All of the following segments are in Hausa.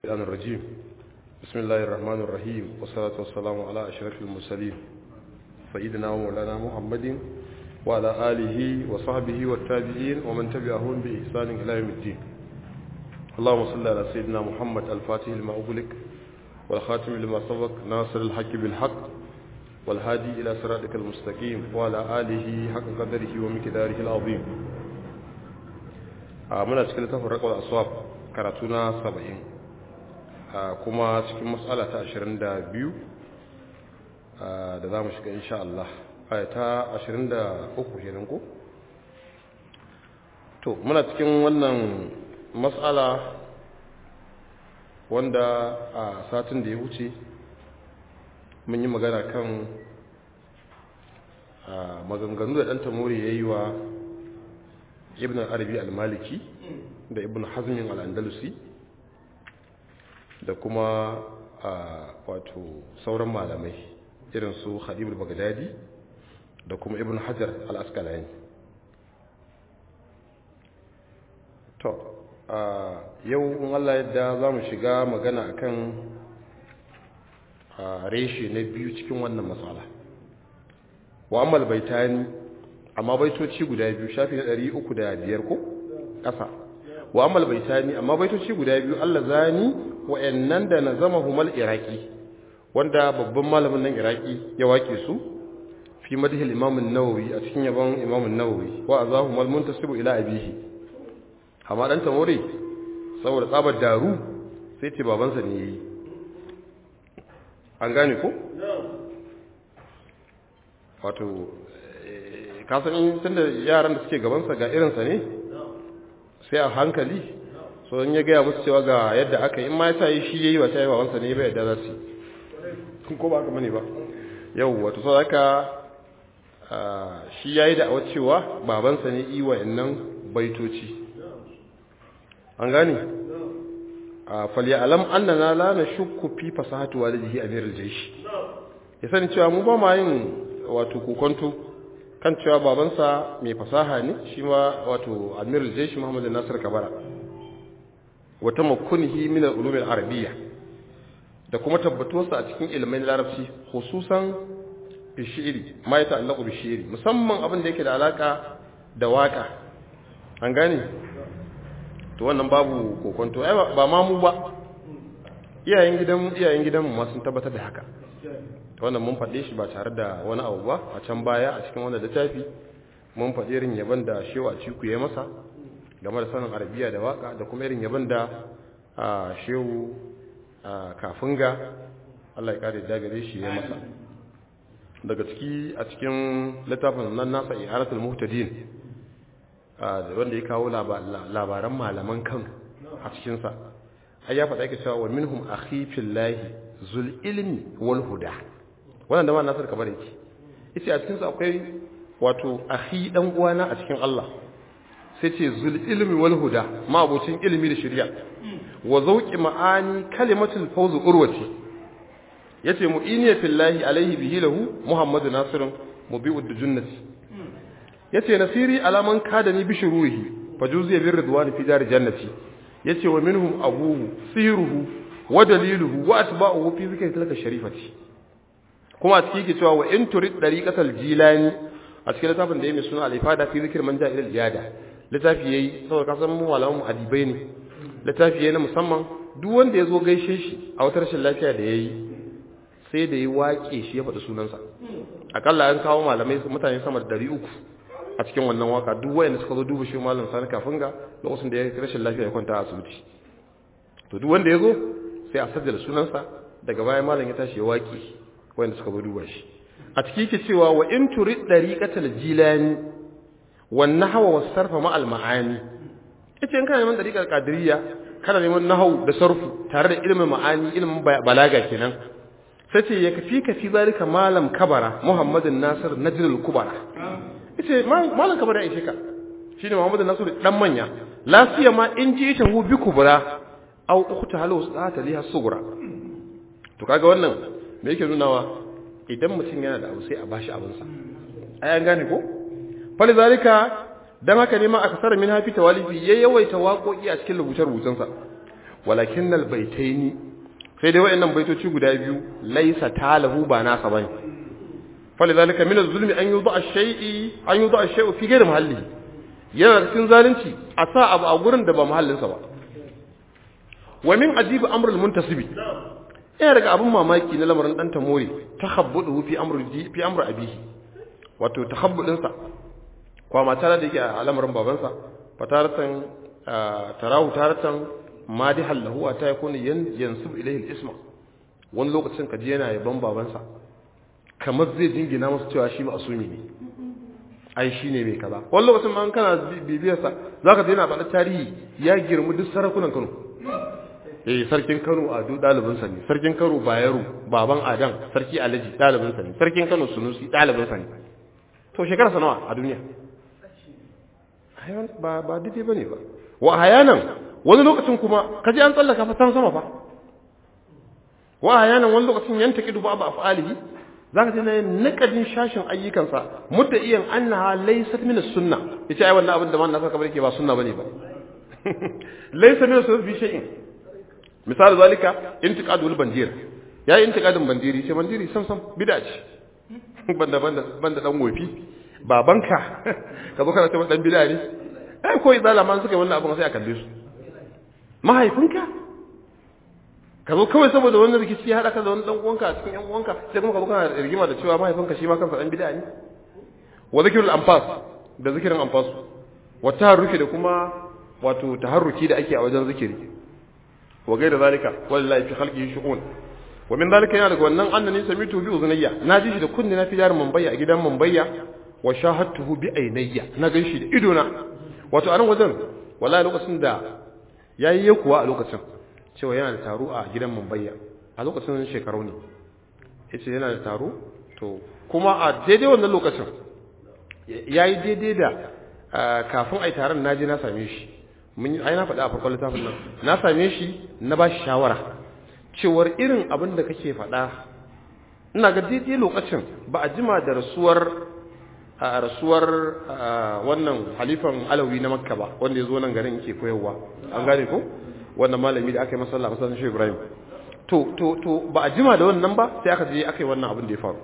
الشيطان الرجيم بسم الله الرحمن الرحيم والصلاة والسلام على أشرف المرسلين سيدنا ومولانا محمد وعلى آله وصحبه والتابعين ومن تبعهم بإحسان إلى يوم الدين اللهم صل على سيدنا محمد الفاتح لما أغلق والخاتم لما سبق ناصر الحق بالحق والهادي إلى صراطك المستقيم وعلى آله حق قدره ومقداره العظيم muna cikin littafin raƙwar aswab karatu na saba'in kuma cikin matsala ta ashirin da biyu da za mu shiga insha Allah ta ashirin da uku kenan ko? to muna cikin wannan matsala wanda a satin da ya wuce mun yi magana kan maganganu da ɗan tamori ya yi wa ibn arabi al-maliki da ibn hazmin al-andalusi da kuma wato sauran malamai irin su khadib al-baghdadi da kuma ibn hajar al-asqalani to yau in Allah yadda za mu shiga magana akan reshe na biyu cikin wannan matsala wa ammal baitani amma baitoci guda biyu shafi na ɗari uku da biyar ko ƙasa wa amal baitani amma baitoci guda biyu Allah zani wa'annan da na zama humal iraki wanda babban malamin nan iraki ya wake su fi madhil imam an-nawawi a cikin yabon imam an-nawawi wa azahu mal muntasibu ila abihi amma dan tamore saboda tsabar daru sai ce babansa ne yayi an gane ko wato kasan in tunda yaran da suke gabansa ga irinsa ne sai a hankali so in ya gaya musu cewa ga yadda aka yi in ma ya yi shi ya yi ba ta yi babansa ne ba yadda za su yi ko ba haka mani ba yau wato sau haka shi ya yi da cewa babansa ne yi wa innan baitoci an gane a falya alam annana la na shukku fi fasahatu walidihi amirul jaysh ya sani cewa mu ba ma yin wato kokonto kan cewa babansa mai fasaha ne shi ma wato amirul jaish muhammad nasir kabara wata makunihi min al-ulum al-arabiyya da kuma tabbatuwarsa a cikin ilimin larabci khususan bishiri ma ya ta'allaqu bishiri musamman abin da yake da alaka da waka an gane to wannan babu kokonto ai ba ma mu ba iyayen gidan iyayen gidan mu ma sun tabbatar da haka wannan mun faɗe shi ba tare da wani abu ba a can baya a cikin wannan littafi mun faɗi irin yaban da shehu a ciku ya masa game da sanin arabiya da waka da kuma irin yaban da shehu kafin ga Allah ya kare dagare shi ya masa daga ciki a cikin littafin nan nasa iharatul muhtadin wanda ya kawo labaran malaman kan a cikinsa ai ya faɗa yake cewa wa minhum akhi fillahi zul ilmi wal huda wannan da ma nasar kabar yake yace a cikin sa akwai wato akhi dan uwana a cikin Allah sai ce zul ilmi wal huda ma abocin ilimi da shari'a wa zauqi ma'ani kalimatul fawz urwati yace mu'iniya fillahi alaihi bihi lahu muhammadu nasirun mubi'ud junnati yace nasiri alaman kadani bishuruhi fajuziya bir ridwan fi dar jannati yace wa minhum abuhu siruhu wa daliluhu wa atba'uhu fi zikri tilka sharifati kuma a cikin ke cewa wa in turid dariqatal jilani a cikin littafin da yake suna al-ifada fi zikr man ja'a ila al-iyada littafi yayi saboda kasan mu malaman adibai ne littafi yayi na musamman duk wanda yazo gaishe shi a wata rashin lafiya da yayi sai da yi waƙe shi ya faɗi sunansa akalla an kawo malamai mutane sama da 300 a cikin wannan waka duk wayanda suka zo duba shi malam sani kafin ga lokacin da ya rashin lafiya ya kwanta a asibiti to duk wanda yazo sai a sajjala sunansa daga baya malam ya tashi ya waƙe wanda suka zo duba shi a ciki ke cewa wa in turid dariqatal jilani wan nahwa was sarfa ma al maani yace in kana neman dariqar qadiriyya kana neman nahwu da sarfu tare da ilimin ma'ani ilimin balaga kenan sai ce ya kafi kafi zalika malam kabara muhammadin nasir najrul kubara yace malam kabara ya shika shine muhammadin nasir dan manya lafiya ma in ji ta hu bi kubra aw ukhta halu sata liha sugra to kaga wannan me yake nunawa idan mutum yana da abu sai a bashi abinsa ai an gane ko fali zalika dan haka ne ma aka sara min hafi tawalifi ya yawaita waƙoƙi a cikin rubuce-rubucensa walakin albaytaini sai dai wayannan baitoci guda biyu laysa talahu ba nasa bane falidhalika min az-zulmi an yudha ash-shay'i an yudha ash-shay'u fi ghayri mahallihi yana cikin zalunci a sa abu a gurin da ba mahallinsa ba wa min ajibi amr al-muntasibi yana daga abin mamaki na lamarin dan tamori takhabbudu fi amr fi amr abihi wato takhabbudin sa kwa mata da yake a lamarin babansa fataratan tarahu taratan madihan lahu ta yakuna yansub ilayhi al-isma wani lokacin kaji yana yaban babansa kamar zai jingina masa cewa shi ma'asumi ne ai shi ne mai kaza wani lokacin ma kana bibiyarsa za ka yana faɗa tarihi ya girma duk sarakunan kano eh sarkin kano ado ɗalibinsa ne sarkin kano bayero baban adam sarki alhaji ɗalibinsa ne sarkin kano sunusi ɗalibinsa ne to shekara sa nawa a duniya ba ba daidai ba ne ba wa hayanan wani lokacin kuma kaji an tsallaka fa san sama fa wa hayanan wani lokacin yanta kidu ba ba afalihi zaka ji nayin nakadin shashin ayyukansa mutta iyan annaha laysat min as-sunnah yace ai wannan abin da man nasa kabar yake ba sunna bane ba laysa min as-sunnah bi shay'in misal zalika intiqadul bandir yayi intiqadin bandiri ce bandiri sam sam bid'a ce banda banda banda dan gofi babanka ka zo kana cewa dan bid'a ne ai ko izala man suka yi wannan abin sai a kalle su mahaifinka ka zo kawai saboda wannan rikici ya haɗa ka da wani ɗan uwanka a cikin ƴan uwanka sai kuma ka zo kana rigima da cewa mahaifinka shi ma kansa ɗan bid'a ne wa zikirul anfas da zikirin anfas wa taharruki da kuma wato taharruki da ake a wajen zikiri wa gaida zalika wallahi fi khalqihi shu'un wa min zalika yana daga wannan annani samitu bi uzunayya na ji shi da kunni na fi jarin mambayya a gidan mambayya wa shahadtuhu bi ainayya na gan shi da idona wato a nan wajen wallahi lokacin da yayi kuwa a lokacin cewa yana da taro a gidan Mumbai a lokacin shekaru ne yace yana da taro to kuma a daidai wannan lokacin yayi daidai da kafin ai taron naje na same shi mun ai na faɗa a farkon littafin nan na same shi na ba shi shawara cewar irin abin da kake faɗa ina ga daidai lokacin ba a jima da rasuwar a rasuwar wannan halifan alawi na makka ba wanda ya zo nan garin yake koyarwa an gane ko wannan malami da aka yi masalla masallacin shi Ibrahim to to to ba a jima da wannan ba sai aka je aka yi wannan abin da ya faru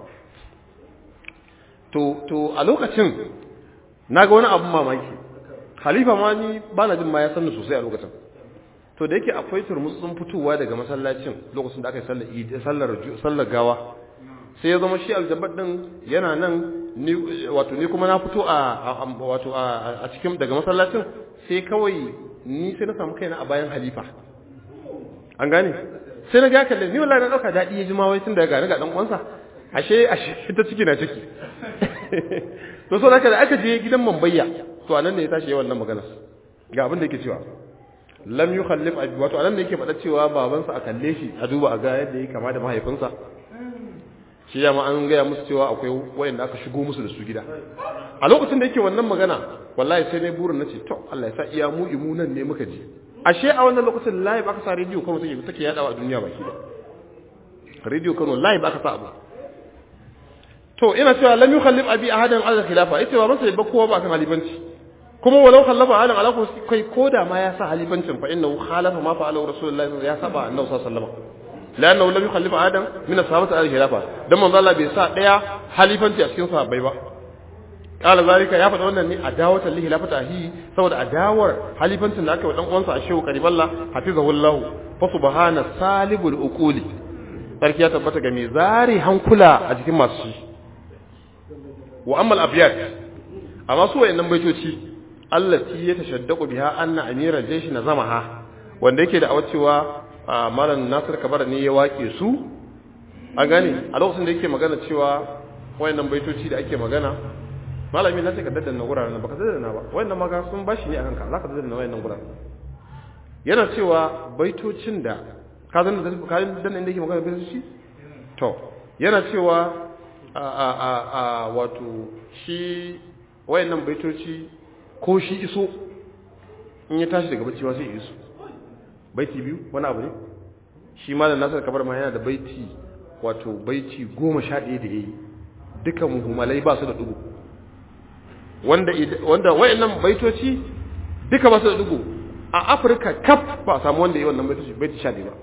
to to a lokacin naga wani abin mamaki khalifa ma ni ba na jin ma ya sanni sosai a lokacin to da yake akwai turmutsun fitowa daga masallacin lokacin da aka yi sallar sallar sallar gawa sai ya zama shi aljabar din yana nan ni wato ni kuma na fito a wato a cikin daga masallacin sai kawai ni sai na samu kaina a bayan halifa an gane sai na ga kalle ni wallahi na dauka dadi ya ji ma wai tun daga ga dan uwansa ashe ashe ta ciki na ciki to so haka da aka je gidan Mambayya to anan ne ya tashi wannan magana ga abin da yake cewa lam yukhallif abi wato anan ne yake faɗa cewa babansa a kalle shi a duba a ga yadda yake kama da mahaifinsa shi ya ma an gaya musu cewa akwai wayanda aka shigo musu da su gida a lokacin da yake wannan magana wallahi sai ne burin nace to Allah ya sa iya mu imu nan ne muka ji ashe a wannan lokacin live aka sa radio Kano take take yadawa a duniya baki da radio Kano live aka sa abu to ina cewa lam yukhallif abi ahadan ala khilafa yace ba masa ba kowa ba kan halifanci kuma walau khallafa ahadan ala kai koda ma ya sa halifancin fa innahu khalafa ma fa'ala rasulullahi ya saba annabi sallallahu alaihi wasallam لانه لم يخلف ادم من الصحابه على الخلافه dan manzo Allah bai sa daya halifanci a cikin sahabbai ba kala zalika ya faɗa wannan ne adawata lihi lafata hi saboda adawar halifancin da aka wa dan uwansa a shehu kariballa hafizahullahu fa subhana salibul uquli sarki ya tabbata ga mai zari hankula a cikin masu shi wa amma al-abyat amma su wayannan baitoci allati ya tashaddaqu biha anna amira jaysh nazamaha wanda yake da awacewa malam nasir kabara ne ya wake su a gane a lokacin da yake magana cewa wayannan baitoci da ake magana malami na ce ka daddana guraren baka daddana ba wayannan maka sun bashi ne a kanka zaka daddana wayannan guraren yana cewa baitocin da ka zan da ka dan inda yake magana baitoci to yana cewa a a a, a wato shi wayannan baitoci ko shi iso in ya tashi daga bacci ma sai ya iso baiti biyu wani abu ne shi malam nasar kabar ma yana da baiti wato baiti goma sha ɗaya da ya yi duka muhimmalai ba su da ɗugu wanda wanda wayannan baitoci duka ba su da ɗugu a afirka kaf ba a samu wanda ya yi wannan baiti baiti sha ba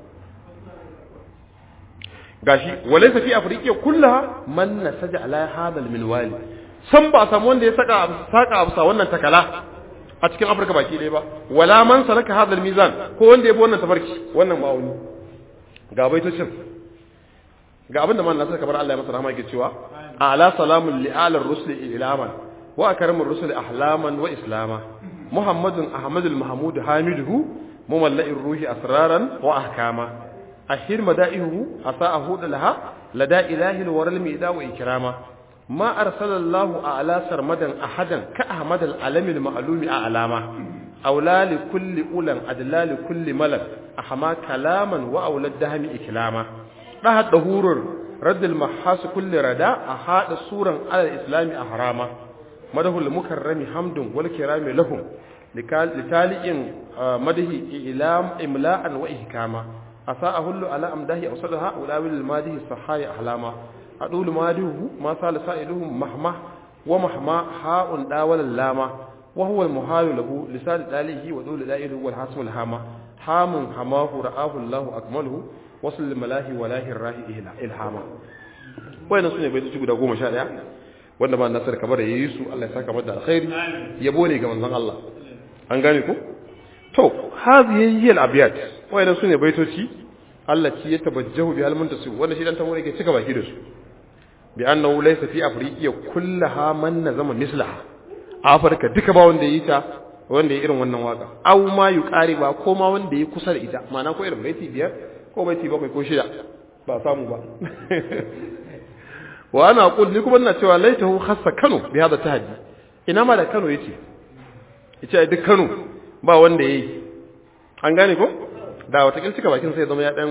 gashi walaysa fi afriqiya kullaha man nasaja ala hadha minwali san ba a samu wanda ya saka saka abusa wannan takala a cikin afirka baki ɗaya ba wala man salaka hadha mizan ko wanda ya bi wannan tafarki wannan ma'auni ga baitocin ga abinda man nasar kamar Allah ya masa rahama yake cewa ala salamun li alar rusuli ilaman wa akramur rusuli ahlaman wa islama muhammadun ahmadul mahmud hamiduhu mumalla'ir ruhi asraran wa ahkama ashir mada'ihu asa'ahu laha lada ilahi alwaral mida wa ikrama ma arsalallahu a'la sarmadan ahadan ka ahmadul alamil ma'lumi a'lama أولى لكل أولى أدلى لكل ملك أحما كلاما وأولى الدهم إكلاما رهد ظهور رد المحاس كل رداء أحاد صورا على الإسلام أحراما مده المكرم حمد والكرام لهم لتالي مده إعلام إملاء وإحكاما أساء أهل على أمده أوصلها أولى للماده الصحايا أحلاما أدول ماده ما سال سائلهم مهما ومهما حاء داول اللاما وهو المحال له لسان داله ودول دائله والحاسم الهامة حام حماه رآه الله أكمله وصل الملاهي ولاهي الراهي إلهاما وين سنة بيت تشكو دقوم شاء wanda ba nasar kamar yayi su Allah ya saka mata alkhairi yabo ne ga manzon Allah an gane ku to hazihi hiya al-abyat wayannan sune baitoci Allah ci ya tabajjahu bi al-muntasib wanda shi dan tamo yake cika baki da su bi annahu laysa fi afriqiya kullaha man nazama mislaha afirka duka ba wanda yi ta wanda ya irin wannan waka aw ma yuqari ba ko ma wanda ya kusa da ita ma'ana ko irin baiti biyar ko baiti bakwai ko shida ba samu ba wa ana aqul ni kuma ina cewa laitahu khassa kano bi hada tahaddi ina ma da kano yace yace duk kano ba wanda yayi an gane ko da wata kilcika bakin sai zama ya dan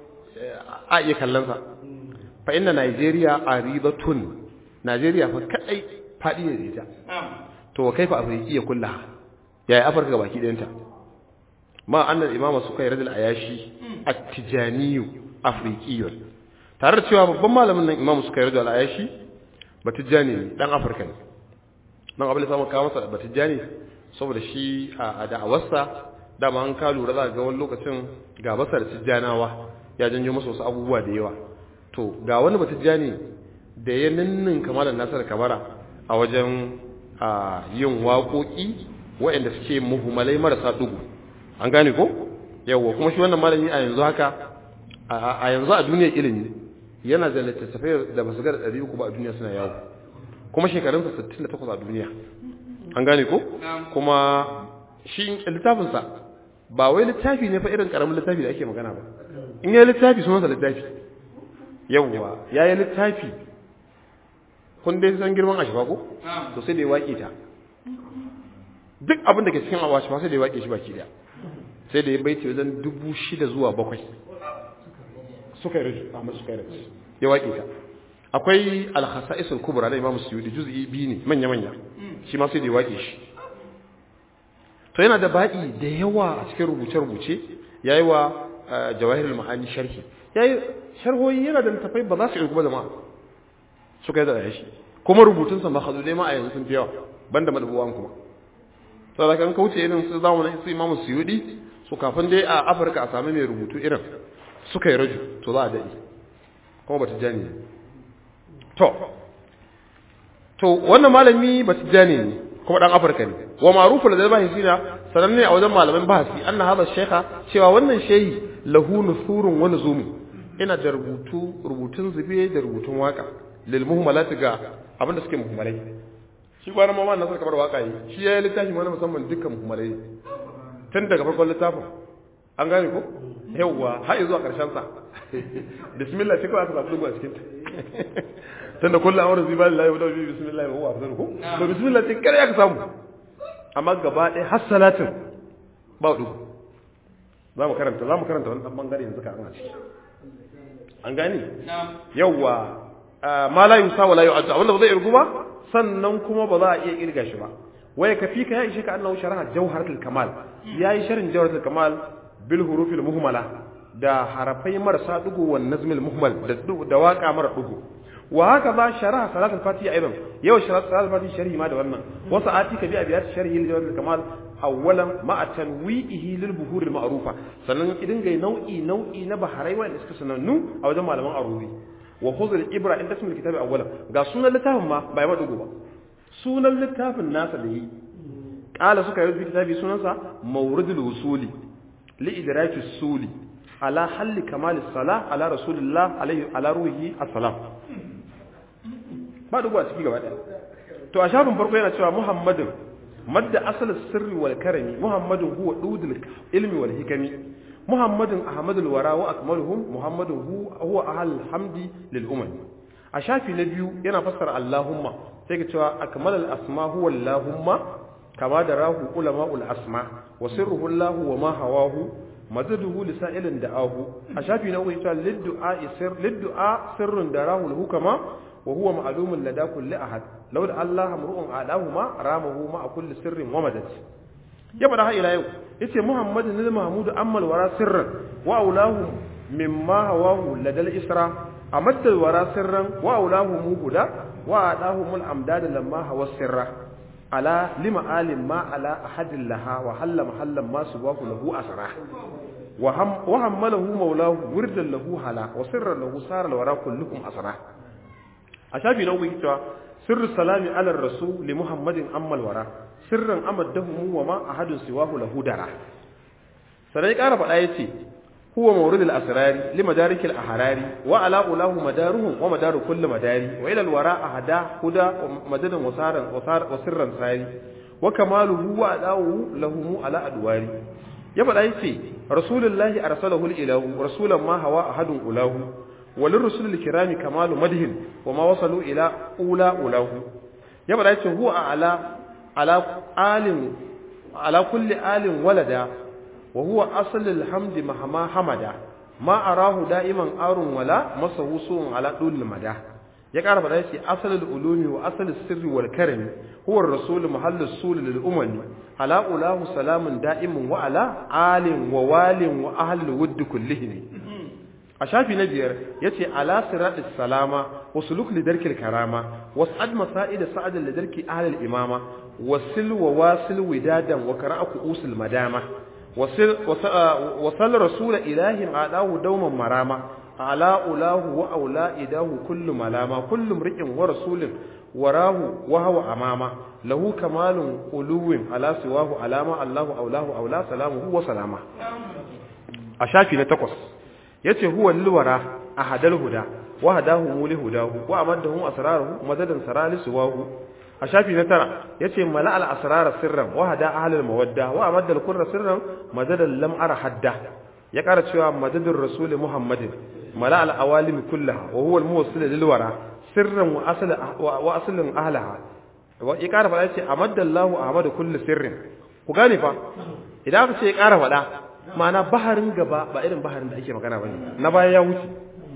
a iya kallon sa fa inna Nigeria aridatun Nigeria fa kadai fadi ne da ita to kaifa afrikiya kullaha yayi afirka baki ɗayanta ma annal imama suka yi radul ayashi at-tijaniyu afrikiyun tare da cewa babban malamin nan imamu suka yi radul ayashi batijani ne dan afirka ne dan abin da samu kawo masa batijani saboda shi a da'awarsa dama an ka lura za ga wani lokacin ga basar tijjanawa ya janyo masa wasu abubuwa da yawa to ga wani batijani da ya ninnin kamalan nasar kabara a wajen a yin waƙoƙi waɗanda suke muhimmalai marasa ɗugu an gane ko yawwa kuma shi wannan malami a yanzu haka a yanzu a duniyar ilimi yana da littattafai da ba su ga ɗari uku ba a duniya suna yawo kuma shekarunsa sittin da takwas a duniya an gane ko kuma shi littafinsa ba wai littafi ne fa irin ƙaramin littafi da ake magana ba in ya yi littafi sunansa littafi yawwa ya yi littafi kun dai san girman ashifa ko to sai da ya waƙe ta duk abin da ke cikin ashifa sai da ya waƙe shi baki daya sai da ya baiti wajen dubu shida zuwa bakwai suka yi rage amma suka yi rage ya waƙe ta akwai alhassa'isul kubra na imamu suyudi juz'i biyu ne manya manya shi ma sai da ya waƙe shi to yana da ba'i da yawa a cikin rubuce rubuce yayi wa jawahirul ma'ani sharhi yayi sharhoyi yana da littafai ba za su iya kuma jama'a suka yi da shi kuma rubutunsa ma hazo dai ma a yanzu sun fi yawa banda madabuwan kuma to da kan kauce irin su zamanin su imamu suyudi su kafin dai a afirka a sami mai rubutu irin suka yi raju to za a daɗi kuma bata jani ne to to wannan malami bata jani ne kuma dan afirka ne wa ma'rufu da bahisi na sananne a wajen malaman bahasi anna hada shaykha cewa wannan shehi lahu nusurun wa nuzumi ina da rubutu rubutun zube da rubutun waka lil muhmalati ga abinda suke muhmalai shi gwanin mama na suka bar waka yi shi ya yi littafi wani musamman dukkan muhmalai tun daga farkon littafin an gane ko yawwa har zuwa karshen sa bismillah shi kawai aka samu dubu a cikin ta tun da kullum amurin ziba lillahi wa dawi bismillah wa huwa afdalu ko to bismillah ce kare aka samu amma gaba ɗaya har salatin ba dubu za mu karanta za mu karanta wani ɗan bangare yanzu ka an ciki an gane yawwa ma la yusa wa la yu'addu abinda ba zai irgu ba sannan kuma ba za a iya kirga shi ba waya kafi ka ya ishe ka annahu sharaha jawharatul kamal yayi sharhin jawharatul kamal bil hurufil muhmala da harafai marasa dugu wan nazmil muhmal da da waka mara dugu wa haka ba sharaha salatul fatiha aidan yau sharaha salatul fatiha sharhi ma da wannan wasu ati ka bi abiyat sharhi jawharatul kamal awwalan ma'a tanwi'ihi lil buhur al ma'rufa sannan idan ga nau'i nau'i na baharai wanda suka sanannu a wajen malaman arubi wa khudh al ibra inda ismul kitabi awwalan ga sunan littafin ma bai madugo ba sunan littafin nasa da yi qala suka yi kitabi sunansa mawridul wusuli li idraki suli ala halli kamal salah ala rasulillah alaihi ala ruhi assalam ba dugo a ciki gaba daya to a shafin farko yana cewa muhammadin madda asal sirri wal karami muhammadin huwa dudul ilmi wal hikami muhammadin ahmadul wara wa akmaluhum muhammadin huwa ahal hamdi lil umam a shafi na biyu yana fassara allahumma sai ka cewa akmalal asma huwa allahumma kama da rahu ulama'ul asma wa sirruhu allah wa ma hawahu mazaduhu lisa'ilin da'ahu a shafi na uku ya ce liddu'a sir liddu'a sirrun darahu hukama وهو معلوم لدى كل أحد لو الله امرؤ عاداهما رامه مع كل سر ومدد يبقى ده إلى يوم يتي محمد بن محمود أما الورى سرا وأولاه مما هواه لدى الإسراء أمد الورى سرا وأولاه موهدا وأعطاهم الأمداد لما هو السر على لما آل ما على أحد لها وحل محلا ما سواه له أسرع وهم وحمله مولاه وردا له هلا وسرا له صار الورى كلهم أسرع a shafi na uku cewa sirru salami ala rasul li muhammadin ammal wara sirran amaddahu wa ma ahadun siwahu lahu dara sai ƙara faɗa yace huwa mawridul asrari li madarikil ahrari wa ala ulahu madaruhum wa madaru kulli madari wa ila alwara ahada huda madadan wasaran wa sirran sari wa kamaluhu wa adawu lahu ala adwari ya faɗa yace rasulullahi arsalahu ilahu rasulan ma hawa ahadun ulahu وللرسل الكرام كمال مده وما وصلوا إلى أولى أولاه يبقى يتي هو على على آل على كل آل ولدا وهو أصل الحمد مهما حمدا ما أراه دائما آر ولا مسه سوء على طول المدى يقرأ بدا يتي أصل العلوم وأصل السر والكرم هو الرسول محل السول للأمم على أولاه سلام دائم وعلى آل ووال وأهل الود كلهم a shafi na biyar ya ce ala siratis salama wa suluk lidarkil karama was'ad masa'id sa'ad lidarki ahlil imama wasil wa wasil widadan wa qara'u usul madama wasil wasal rasul ilahin adahu dawman marama ala ulahu wa aula idahu kullu malama kullu mri'in wa rasulin warahu wa huwa amama lahu kamalun uluwin ala siwahu alama allahu aulahu aula salamuhu wa salama a shafi na takwas yace huwa lilwara ahadal huda wa hadahu muli hudahu wa amadahum asraruhu madadan saralisu wahu a shafi na tara yace mala al asrar sirran wa hada ahlul mawadda wa amadda al qurra sirran madadan lam ara hadda ya kara cewa madadur rasul muhammadin mala al awalim kullaha wa huwa al muwassil lilwara sirran wa asl wa aslun ahlaha wa ya kara fada yace amadda allah ahmadu kullu sirrin ku gane fa idan aka ce ya kara fada ma'ana baharin gaba ba irin baharin da ake magana bane na baya ya wuce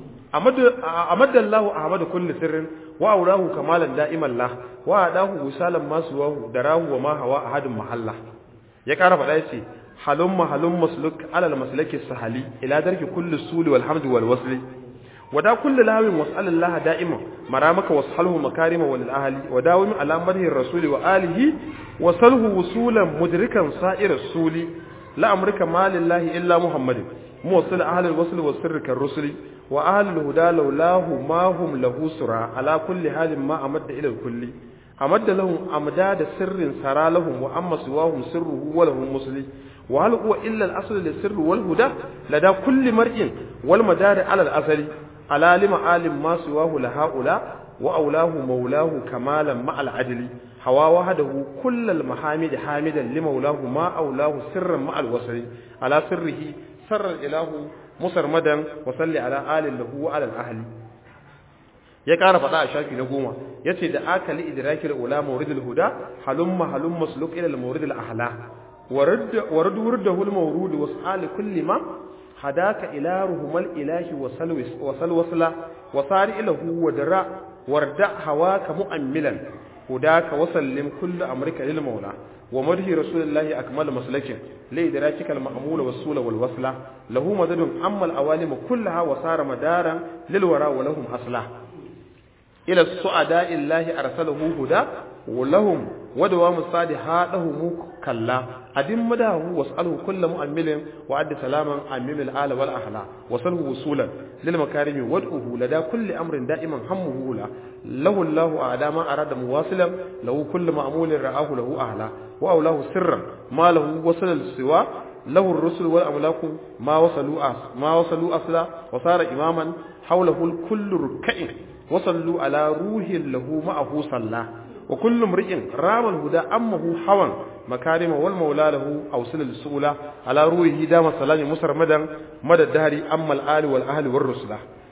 amadallahu ahmadu kulli sirrin wa aurahu kamalan da'iman lah wa adahu wisalan masu wahu darahu wa ma hawa ahadun mahalla ya kara faɗa yace halum mahalum masluk alal maslaki sahali ila darki kulli suli wal hamdi wal wasli wada kulli lawin was'alallaha da'iman maramaka washalhu makarima wal ahli wadawim ala madhi rasuli wa alihi wasalhu wusulan mudrikan sa'ir suli لا أمرك ما لله إلا محمد موصل أهل الوصل والسر كالرسل وأهل الهدى لولاه ما هم له سرى على كل حال ما أمد إلى الكل أمد لهم أمداد سر سرى لهم وأما سواهم سره ولهم مسلي وهل هو إلا الأصل للسر والهدى لدى كل مرء والمدار على الأصل على لما آل ما سواه لهؤلاء وأولاه مولاه كمالا مع العدل هوا وحده كل المحامد حامدا لمولاه ما أولاه سرا مع الوصل على سره سر الإله مسرمدا وصلي على آل له وعلى الأهل ya ƙara faɗa a shafi na goma ya ce da aka li idrakil ula mawridul huda halumma halumma suluk ila mawridul ahla warad wurdahu al mawrud wasal kulli ma hadaka ila ruhumal ilahi wa salwis wa salwasla wa sari ilahu wa dara warda hawaka mu'ammilan hudaka wa sallim kullu amrika lil mawla wa madhi rasulillahi akmal maslakin li idrakikal ma'mul was sula wal wasla lahu madadun amma al awalim kullaha wa sara madaran lil wara wa lahum asla ila su'ada illahi arsalahu huda wa lahum wadawa musadi hadahu mu kalla adin madahu was'aluhu kullu mu'ammilin wa addi salaman ammil ala wal ahla wasalhu wusulan lil makarimi wad'uhu lada kulli amrin da'iman hammuhu la lahu Allahu a'dama arada muwasilan lahu kullu ma'mulin ra'ahu lahu ahla wa awlahu sirran ma lahu wasala siwa له الرسل والأملاك ما وصلوا أس ما وصلوا أصلا وصار إماما حوله الكل ركع وصلوا على روح له معه صلى وكل امرئ رام الهدى أمه حوا مكارم والمولى له أوصل السؤلى على روحه دام السلام مصر مدى مدى الدهر أما الآل والأهل والرسل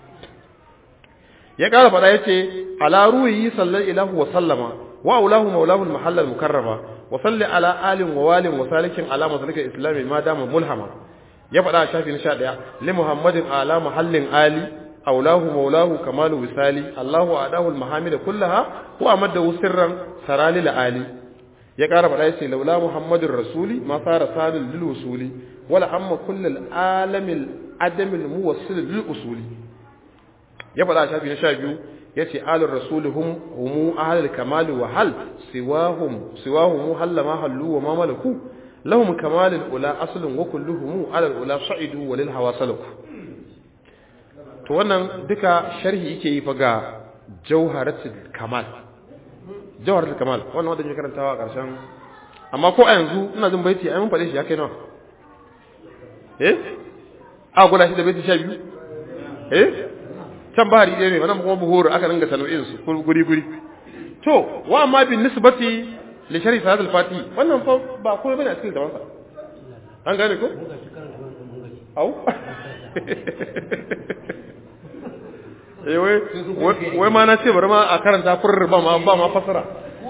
ya ƙara faɗa ya ce ala ruhi sallar ilahu wa sallama wa aulahu maulahu al-mahallal mukarrama wa salli ala alin wa walin wa salikin ala masalikal islami ma dama mulhama ya faɗa a shafi na 11 li muhammadin ala mahallin ali aulahu maulahu kamalu wisali allahu adahu al-mahamida kullaha wa amadda sirran sarali ali ya ƙara faɗa ya ce laula muhammadin rasuli ma fara salil lil usuli wala amma kullal alamil adamil muwassil lil usuli ya faɗa a shafi na sha biyu ya ce alin rasuli hum humu ahalar kamali wa hal siwahum siwahum halla ma hallu wa ma malaku lahum kamalil ula aslun wa kulluhum alal ula sa'idu wa lil hawa salaku to wannan duka sharhi yake yi fa ga jawharatul kamal jawharatul kamal wannan wanda ke karantawa a ƙarshen amma ko a yanzu ina jin baiti ai mun faɗe shi ya kai nawa eh a guda shi da baiti sha biyu eh can bahari ɗaya ne wannan kuma buhuru aka dinga tanwin su guri guri to wa amma bin nisbati li sharhi sahih al-fati wannan fa ba komai bane a cikin zaman sa an gane ko au eh wai wai ma na ce bari ma a karanta furr ba ma ba ma fasara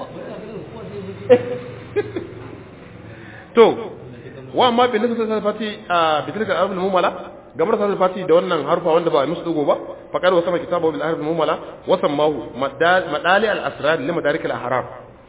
to wa amma bin nisbati al-fati a bitilka al-mumala gamar sa fati da wannan harfa wanda ba musu dugo ba faqad wa sama kitabu bil harf mumala wa sammahu madali al asrar li madarik al ahrar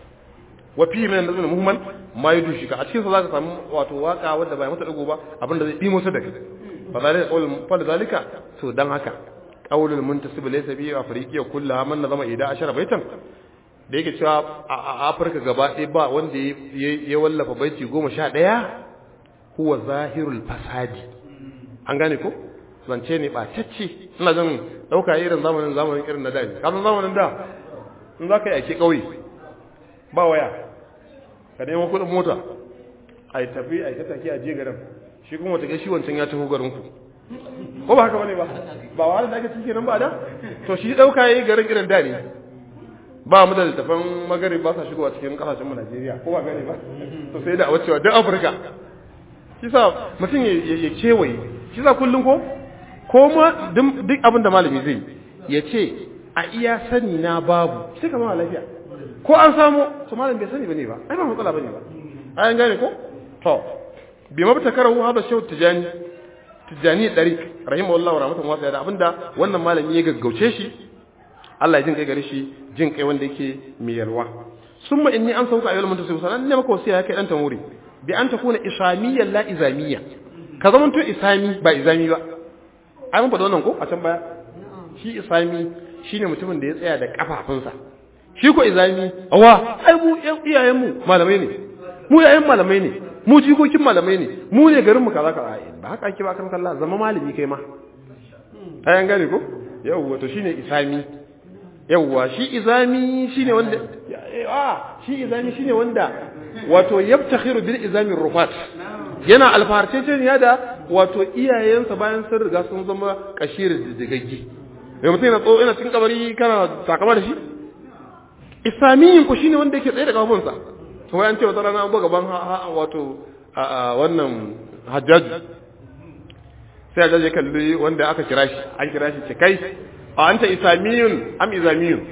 wa fi min nazm muhmal ma yudushi ka a cikin sa zaka samu wato waka wanda ba mata dugo ba abinda zai dimo su da kai fa zalika qawl fa zalika to dan haka qaulul muntasib laysa bi afriqiya kullaha man nazama ida ashara baitan da yake cewa a Afirka gaba ɗaya ba wanda ya wallafa baiti goma sha ɗaya huwa zahirul fasadi an gane ko zance ne ɓatacce ina jin ɗauka irin zamanin zamanin irin na daji kasan zamanin da in za ka yi ake ƙauye ba waya ka nemo kuɗin mota a yi tafi a yi ta take a je garin shi kuma wata shi wancan ya taho garin ku ko ba haka bane ba ba wahala da ake cike nan ba da to shi ɗauka yi garin irin da ne ba mu da littafan magari ba sa shigowa cikin kasashen mu Najeriya ko ba gane ba to sai da a wacewa duk Afirka shi sa mutum ya kewaye shi za kullum ko ko ma duk abin da malami zai ya ce a iya sani na babu sai ka ma lafiya ko an samu to malam bai sani bane ba ai ba matsala bane ba ayan gane ko to bi mabta karahu hada shehu tijani tijani dari rahimahullahu rahmatan wasiya da abinda wannan malami ya gaggauce shi Allah ya jin kai gare shi jin kai wanda yake mai yalwa summa inni an sauka ayyul muntasib sanan ne maka wasiya kai dan tamuri bi an takuna islamiyyan la izamiyya ka zamanto isami ba izami ba ai mun faɗa wannan ko a can baya shi isami shine mutumin da ya tsaya da kafafunsa shi ko izami awa ai mu iyayen mu malamai ne mu yayin malamai ne mu jikokin malamai ne mu ne garin mu kaza kaza ba haka ake ba kan Allah zama malami kai ma ai an gane ko yawwa to shine isami yawwa shi izami shine wanda a shi izami shine wanda wato yabtakhiru bil izami rufat yana alfaharceceniya da wato iyayensa bayan sun riga sun zama kashir digaggi mai mutum yana tso yana cikin kabari kana takama da shi isamiyin ku shine wanda yake tsaye da kafafunsa to wai an ce wata rana an buga gaban wato wannan hajjaju sai hajjaju ya kalli wanda aka kira shi an kira shi ce kai a anta isamiyun am izamiyun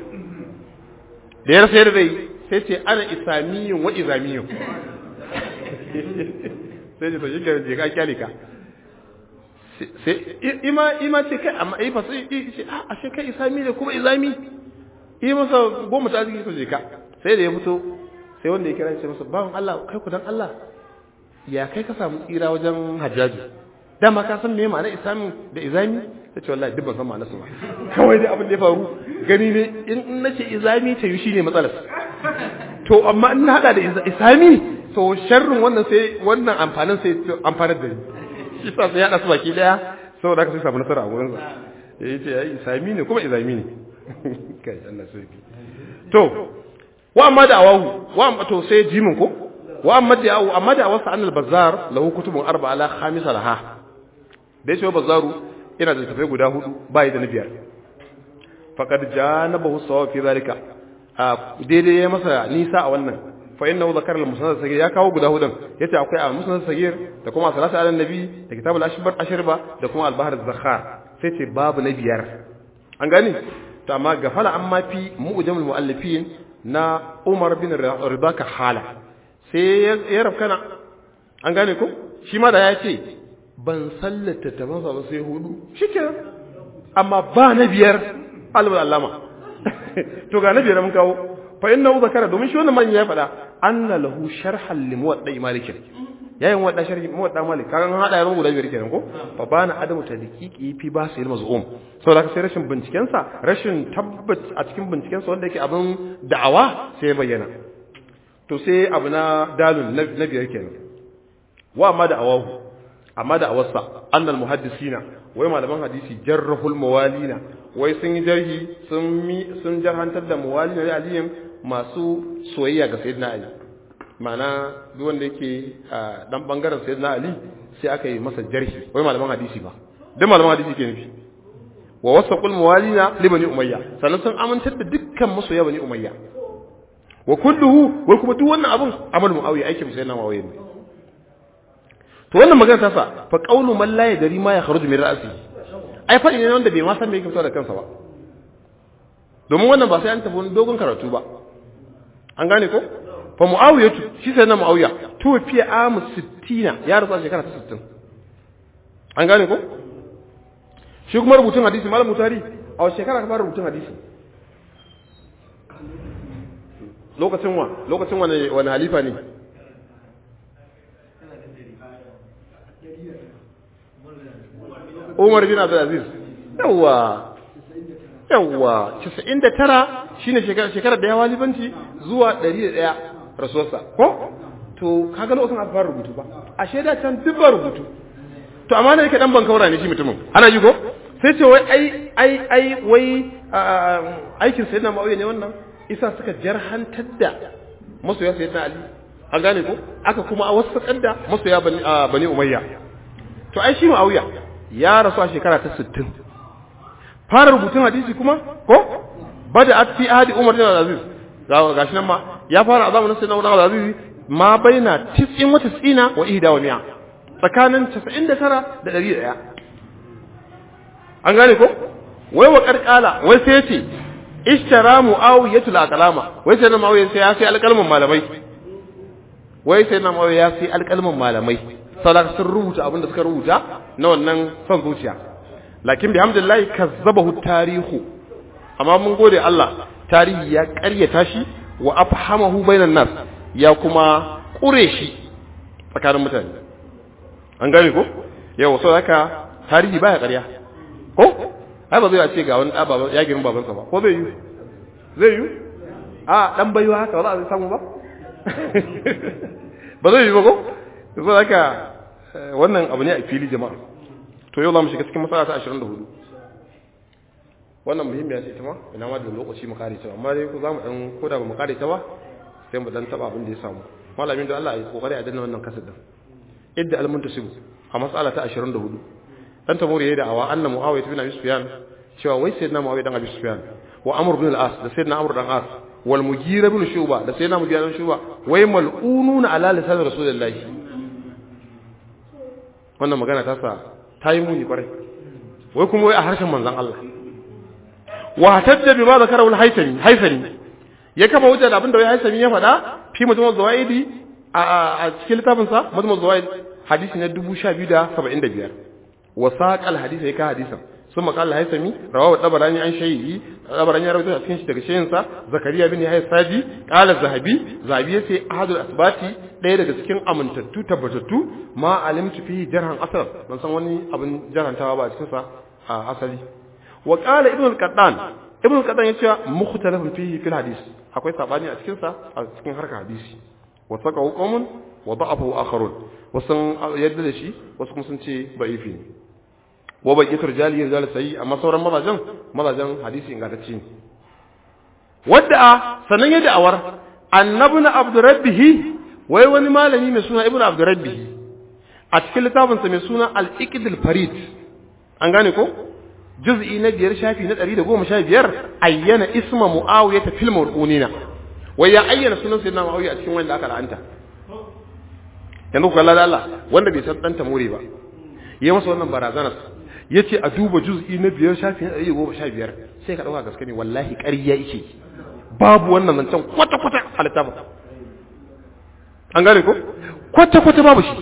da ya rasa yadda zai sai ce ana isamiyun wa izamiyun sai ce to shi ke ka kyale ka sai ima ima ce kai amma ai fa sai ce a ashe kai isami ne kuma izami yi masa goma ta ziki to je ka sai da ya fito sai wanda ya kira shi masa bawan Allah kai ku dan Allah ya kai ka samu tsira wajen hajjaji dama ka san me ma'ana isami da izami ta ce wallahi duk ban san ma'ana su ba kawai dai abin da ya faru gani ne in nace izami ta yi shine matsalar to amma in na hada da isami to sharrin wannan sai wannan amfanin sai amfanar da ni shi sa sai ya hada su baki daya saboda haka sai samu nasara a gurin sa ya ce ai isami ne kuma izami ne kai Allah sarki to wa amma da awahu wa amma to sai jimin ko wa amma da awu amma da awasa annal bazar lahu kutubun arba'a la khamisa laha da yace bazaru ina da tafai guda hudu bai da na biyar faqad janabahu sawa fi zalika a daidai ya masa nisa a wannan fa innahu zakara al-musnad sagir ya kawo guda hudun yace akwai al-musnad sagir da kuma salatu ala nabi da kitabul ashbar ashirba da kuma al-bahr az-zakhar sai ce babu na biyar an gani to amma gafala amma fi mu'jamul muallifin na Umar bin Ridaka hala sai ya rafkana an gane ko shi ma da ya ce ban sallata ta masa ba sai hudu shikenan amma ba na biyar alwal allama to ga na biyar mun kawo fa innahu zakara domin shi wannan man ya faɗa anna lahu sharhan li muwadda malik yayin wadda sharhi muwadda malik kaga an hada yaron guda biyar kenan ko fa bana adamu tadqiqi fi ba sai mazum saboda haka sai rashin binciken sa rashin tabbat a cikin binciken sa wanda yake abin da'awa sai bayyana to sai abu na dalun na biyar kenan wa amma da awahu amma da awarsa annal muhaddisina wai malaman hadisi jarrahul mawalina wai sun yi jarhi sun mi sun jarhantar da mawalina da aliyin masu soyayya ga sayyidina ali ma'ana duk wanda yake dan bangaren sayyidina ali sai aka yi masa jarhi wai malaman hadisi ba dan malaman hadisi ke nufi wa wasaqul mawalina li bani umayya sannan sun amintar da dukkan masoya bani umayya wa kulluhu wai kuma duk wannan abun amal muawiya aikin sayyidina muawiya ne to wannan magana ta sa fa qawlu man la yadri ma yakhruju min ra'si ai fadi ne wanda bai ma san me yake fito da kansa ba domin wannan ba sai an tafi wani dogon karatu ba an gane ko fa muawiya shi sai na muawiya to fi amu 60 ya rasu a shekara ta 60 an gane ko shi kuma rubutun hadisi malam mutari a wace shekara ka fara rubutun hadisi lokacin wa lokacin wani wani halifa ne Umar bin Abdul Aziz yawa yawa 99 shine shekara shekarar da ya walibanci zuwa 101 rasuwarsa ko to kaga lokacin aka fara rubutu ba a shaida can duk ba rubutu to amma ne yake dan bankaura ne shi mutumin ana ji ko sai ce wai ai ai ai wai aikin sayyidina Muawiya ne wannan isa suka jarhantar da masoya sayyidina Ali an gane ko aka kuma a wasu da masoya bani bani Umayya to ai shi Muawiya ya rasu a shekara ta 60 fara rubutun hadisi kuma ko bada at fi ahadi Umar bin Aziz gashi nan ma ya fara a zamanin sayyidina Umar Aziz ma baina 90 wa 90 wa 100 wa 100 tsakanin 99 da 101 an gane ko wai wa karkala wai sai yace ishtara muawiyatul aqlama wai sai na muawiya sai ya sai alƙalmin malamai wai sai na muawiya ya sai alƙalmin malamai saboda sun rubuta abin da suka rubuta na wannan son zuciya lakin bihamdillah kazzabahu tarihu amma mun gode Allah tarihi ya ƙaryata shi wa afhamahu bainan nas ya kuma ƙure shi tsakanin mutane an gane ko yau saboda haka tarihi baya ƙarya ko ai ba zai ce ga wani ɗaba ya girin babansa ba ko zai yi zai yi a ɗan baiwa haka ba za a samu ba ba zai yi ba ko so haka wannan abu ne a fili jama'a to yau za mu shiga cikin matsala ta 24 wannan muhimmiya ce ta ma ina ma da lokaci mu kare ta amma dai ko za mu dan koda ba mu kare ta ba sai mu dan taba abin da ya samu malamin da Allah ya kokari a danna wannan kasar din idda al-muntasibu a matsala ta 24 dan tamuri yayi da'awa anna muawiya bin abi sufyan cewa wai sayyidina muawiya dan abi sufyan wa amr bin al-as da sayyidina amr dan as wal mugira bin shuba da sayyidina mugira bin shuba wai mal'ununa ala lisan rasulullah wannan magana ta sa ta yi muni kwarai wai kuma wai a harshen manzon Allah wa tadda bima zakarahu al-haythami haythami ya kama hujja da abin da wai haythami ya faɗa fi mutum zawaidi a cikin littafinsa mutum zawaidi hadisi na 1275 وساق الحديث هيك حديثا ثم قال الهيثمي رواه الطبراني عن شيء الطبراني رواه a cikin shi daga shehin sa zakariya bin yahya sadi qala zahabi zahabi yace ahadul asbati daya daga cikin amintattu tabbatattu ma alimtu fihi jarhan asar ban san wani abin jarhantawa ba a cikin sa a asali wa qala ibn al-qattan ibn qadan ya ce mukhtalafun fihi fil hadis akwai sabani a cikin sa a cikin harkar hadisi wa saqahu qawmun wa da'afu akharun wasu yadda da shi wasu kuma sun ce da'ifi ne wa baqiyatu rijali rijal sayyi amma sauran mazajen mazajen hadisi ingantacce ne wadda sannan ya da'awar annabna abdurabbihi wai wani malami mai suna ibnu abdurabbihi a cikin littafinsa mai suna al-iqdil farid an gane ko juz'i na biyar shafi na ɗari da goma sha biyar ayyana isma mu'awiya ta filmar ƙunina wai ya ayyana sunan sayyidina mu'awiya a cikin wanda aka la'anta yanzu ku kalla da Allah wanda bai san ɗanta more ba ya masa wannan barazanar ya ce a duba juz'i na biyar shafi na ɗari da goma sha biyar sai ka ɗauka gaske ne wallahi ƙarya yake babu wannan zancen kwata-kwata a littafin an gane ko kwata-kwata babu shi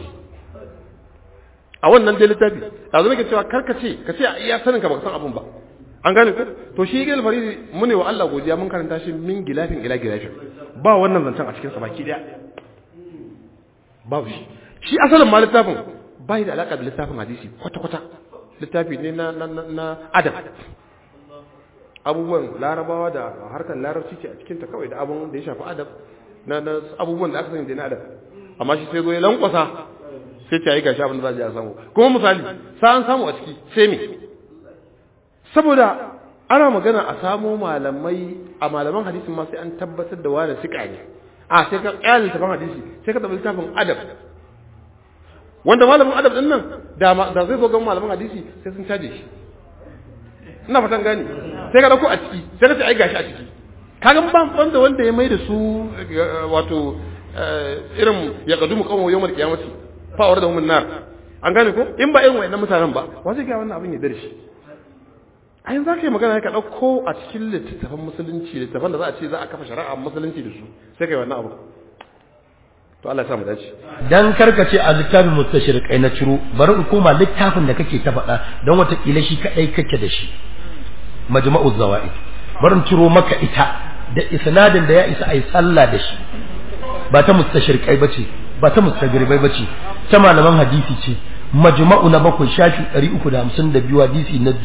a wannan dai littafi yanzu nake cewa karka ce ka ce a iya sanin ka baka san abun ba an gane ko to shi gil faridi mune wa Allah godiya mun karanta shi min gilafin ila gilafin ba wannan zancen a cikin sa baki daya babu shi shi asalin ma littafin bai da alaka da littafin hadisi kwata kwata littafi ne na na na adab abubuwan larabawa da harkar larabci ce a cikin ta kawai da abun da ya shafi adab na na abubuwan da aka sani da na adab amma shi sai zo ya lankwasa sai ta yi gashi abin da za a je a samu kuma misali sa an samu a ciki sai me saboda ana magana a samo malamai a malaman hadisin ma sai an tabbatar da wani sika ne a sai ka kyale littafin hadisi sai ka tabbata littafin adab wanda malamin adab din nan da da zai zo ga malaman hadisi sai sun caje shi ina fatan gani sai ka dauko a ciki sai ka ce ai gashi a ciki kaga ban banda wanda ya mai da su wato irin ya kadumu kawo yawmal qiyamati fa'awar da nar an gane ko in ba irin wayannan mutanen ba wa zai ga wannan abin ya dare shi a yanzu ka yi magana ka ɗauko a cikin littattafan musulunci littattafan da za a ce za a kafa shari'a musulunci da su sai ka yi wannan abu to Allah ya sa mu dace dan karkace a littafin mustashriqai na ciro bari in koma littafin da kake ta faɗa don watakila shi kadai kake da shi majma'u zawaid bari in ciro maka ita da isnadin da ya isa ai sallah da shi ba ta mustashriqai bace ba ta mustagribai bace ta malaman hadisi ce majma'u na bakwai shafi 352 hadisi na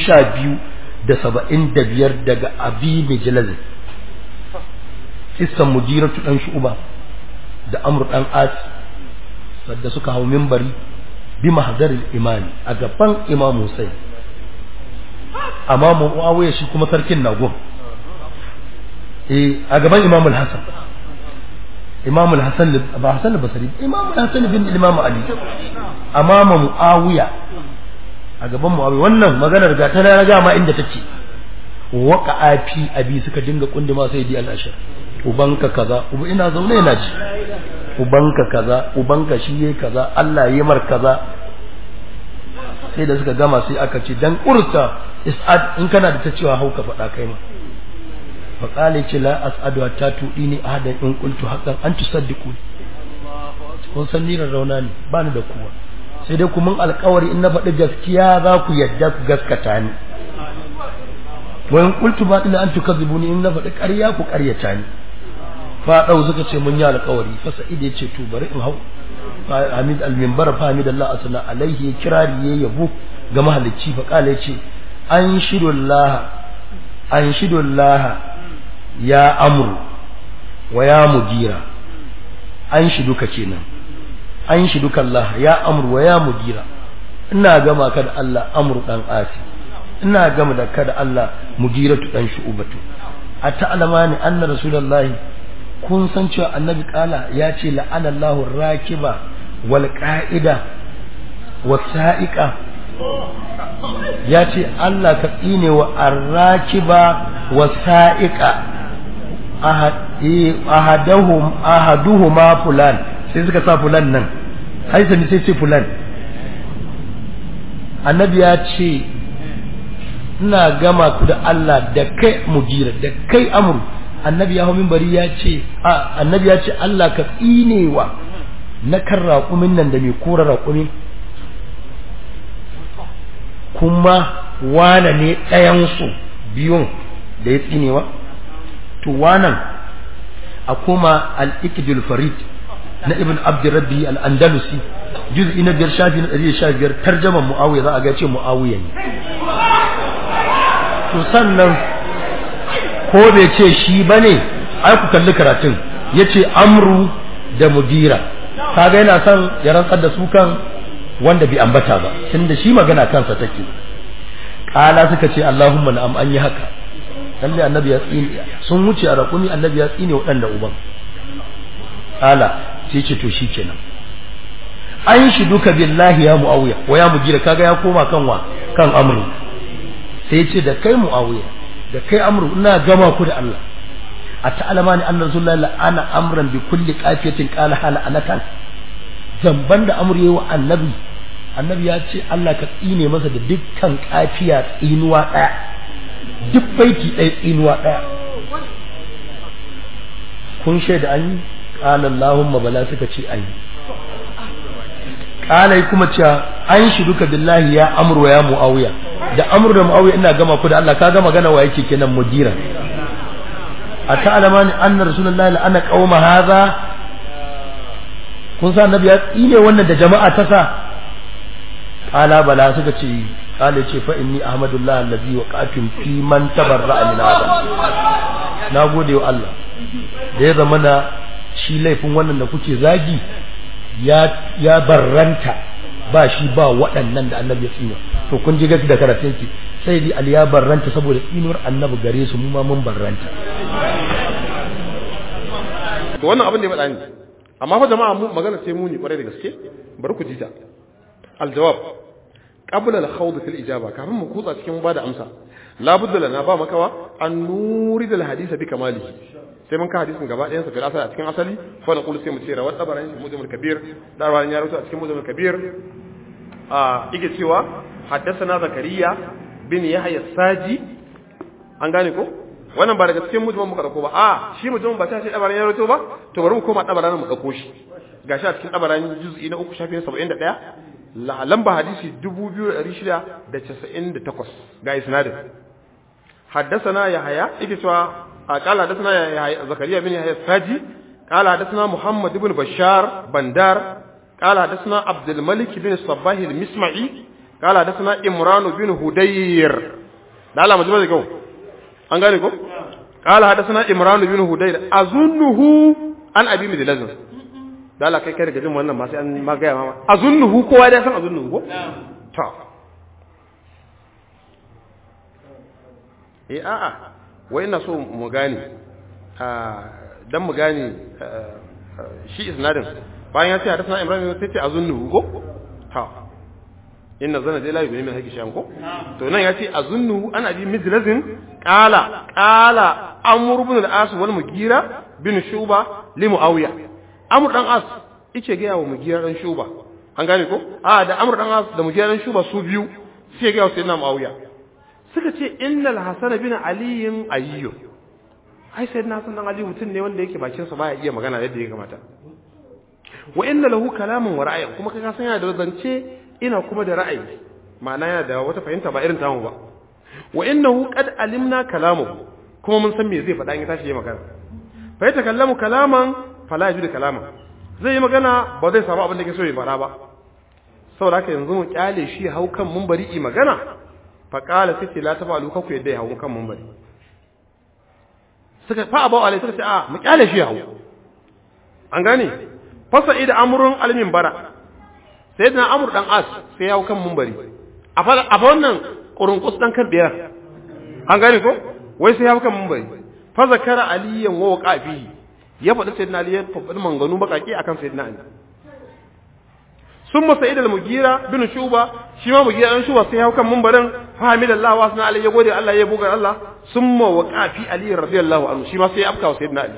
1275 daga abi mijlaz kissan mujiratu dan shu'ba da amr dan as sadda suka hau minbari bi mahdaril imani a gaban imam Hussein amma Muawiya shi kuma sarkin nagon eh a gaban imam al-Hasan imam al-Hasan ba Hasan al-Basri imam al-Hasan bin imam Ali amama Muawiya a gaban Muawiya wannan maganar ga ta na ga ma inda take waqa'a fi abi suka dinga kunduma sai di al-ashar ubanka kaza uba ina zaune ina ji ubanka kaza ubanka shi yayi kaza Allah yayi mar kaza sai da suka gama sai aka ce dan urta is'ad in kana da ta cewa hauka faɗa kai ma fa qala ce la as'adu hatta tudini ahadan in qultu haqqan an tusaddiqu kun san ni rauna ne ba ni da kowa sai dai kuma alƙawari in na faɗi gaskiya za ku yadda ku gaskata ni wa in qultu batila an tukadzibuni in na faɗi ƙarya ku ƙaryata ni fa dau suka ce mun yi alƙawari fa sa'id ya ce to bari in hau Hamid al-minbar fa Hamid Allah asna alaihi kirari ya yabo ga mahalicci fa kala ya ce an shidullah an shidullah ya amru wa ya mudira an shiduka kenan an shiduka Allah ya amru wa ya mudira ina gama ka da Allah amru dan asi ina gama da ka da Allah mudiratu dan shu'batu a ta'lamani anna rasulullahi kun san cewa annabi kala ya ce la'ana Allahu rakiba wal qa'ida was sa'iqa ya ce Allah ka tsine wa arrakiba was sa'iqa ahadahum ahaduhuma fulan sai suka sa fulan nan haisa ne sai ce fulan annabi ya ce ina gama ku da Allah da kai mujira da kai amru annabi ya hau minbari ya ce annabi ya ce Allah ka tsinewa na kan raƙumin nan da mai kora raƙumi kuma wane ne ɗayansu biyun da ya tsinewa to wanan a kuma al-iqdul farid na ibn abdurrabbi al-andalusi juz'i na biyar shafi na ɗari sha biyar tarjaman mu'awiya za a ga ce mu'awiya ne to sannan ko bai ce shi bane ai ku kalli karatun yace amru da mugira kaga yana son ya rantsar da su kan wanda bai ambata ba tunda shi magana kansa take kala suka ce Allahumma na'am an yi haka lalle annabi ya tsine sun wuce a raƙumi annabi ya tsine waɗanda uban kala sai ce to shikenan an shi duka billahi ya muawiya wa ya mugira kaga ya koma kan wa kan amru sai ya ce da kai muawiya da kai amru ina gama ku da Allah a ta'alama ni anna rasulullahi la'ana amran bi kulli qafiyatin qala hala anatan zamban da amru yayi wa annabi annabi ya ce Allah ka tsine masa da dukkan kafiya tsinuwa daya duk baiti ɗaya tsinuwa daya kun shaida an yi qala allahumma bala suka ce an yi qala kuma cewa an shi duka billahi ya amru ya muawiya da amru da muawiya ina gama ku da Allah ka ga magana wa yake kenan mudira أتعلم أن رسول الله لأن قوم هذا kun sa annabi ya tsine wannan da jama'a ta sa qala bala suka ce qala ce fa inni ahmadullah allazi waqatum fi man tabarra'a min hada na gode wa Allah da ya zama na shi laifin wannan da kuke zagi ya ya barranta ba shi ba waɗannan da annabi ya tsine to kun ji gaskiya da karatun ki sai dai ali ya barranta saboda tsinuwar annabi gare su mu ma mun barranta to wannan abin da ya faɗa ni amma fa jama'a mu magana sai muni kwarai da gaske bari ku ji ta aljawab qabla al-khawd fil ijaba kafin mu kutsa cikin bada amsa la budda lana ba makawa an nuri da hadisa bi kamalihi sai mun ka hadisin gaba ɗayan sa fil asali a cikin asali fa na qulu sai mu ce rawat tabarani fi mujamul kabir da rawan ya rawaito a cikin mujamul kabir a yake cewa haddathana zakariya bin yahya saji an gane ko wannan ba daga cikin mutumin muka dauko ba a shi mutumin ba ta ce dabaran ya rato ba to bari mu koma dabaran mu dauko shi gashi a cikin dabaran juz'i na 3 shafin 71 la lamba hadisi 2698 ga isnadin haddathana yahya yake cewa قال حدثنا يا زكريا بن يحيى الساجي قال حدثنا محمد بن بشار بندار قال حدثنا عبد الملك بن الصباح المسمعي قال حدثنا إمران بن هدير لا لا مجمع ذلك an gane ko qala hadathana imran bin hudayr azunnuhu an abi midlazin da Allah kai kai daga jin wannan ma sai an ma gaya mama azunnuhu kowa da san azunnuhu ko to eh a'a wai ina so mu gane dan mu gane shi isnadin bayan ya ce hadathana imran sai ce azunnuhu ko ha inna zana dai la yubni min haqqi shay'an ko to nan yace azunnu ana bi mizlazin qala qala amr ibn al-as wal mugira bin shuba li muawiya amr dan as yace ga yawo mugira dan shuba an gane ko a da amr dan as da mugira dan shuba su biyu sai ga yawo sayyidina muawiya suka ce innal hasan bin ali ayyu ai sayyidina hasan dan ali mutun ne wanda yake bakin sa baya iya magana yadda ya kamata wa inna lahu kalamun wa ra'ayin kuma kaga san yana da zance ina kuma da ra'ayi ma'ana yana da wata fahimta ba irin tamu ba wa innahu qad alimna kalamuhu kuma mun san me zai faɗa in ya tashi yayi magana fa ya takallamu kalaman fala yajudu kalaman zai yi magana ba zai samu abin da yake so ya faɗa ba saboda haka yanzu mu kyale shi hau kan munbari yi magana fa qala sai la tafalu kaku yadda ya hau kan munbari suka fa abawa alai suka ce a mu kyale shi hau an gane fasa ida amrun almin bara sai da amur dan as sai ya kan mumbari a fa wannan kurunkus dan kan biyar an gane ko wai sai ya kan mumbari fa zakara aliyan wa waqafi ya faɗi sayyidina ali ya faɗi manganu bakaki akan sayyidina ali summa sa'id al-mugira bin shuba shi ma mugira dan shuba sai ya kan mumbarin fa hamidallahu wa sana ali ya gode Allah ya buga Allah summa waqafi ali radiyallahu anhu shi ma sai ya afka sayyidina ali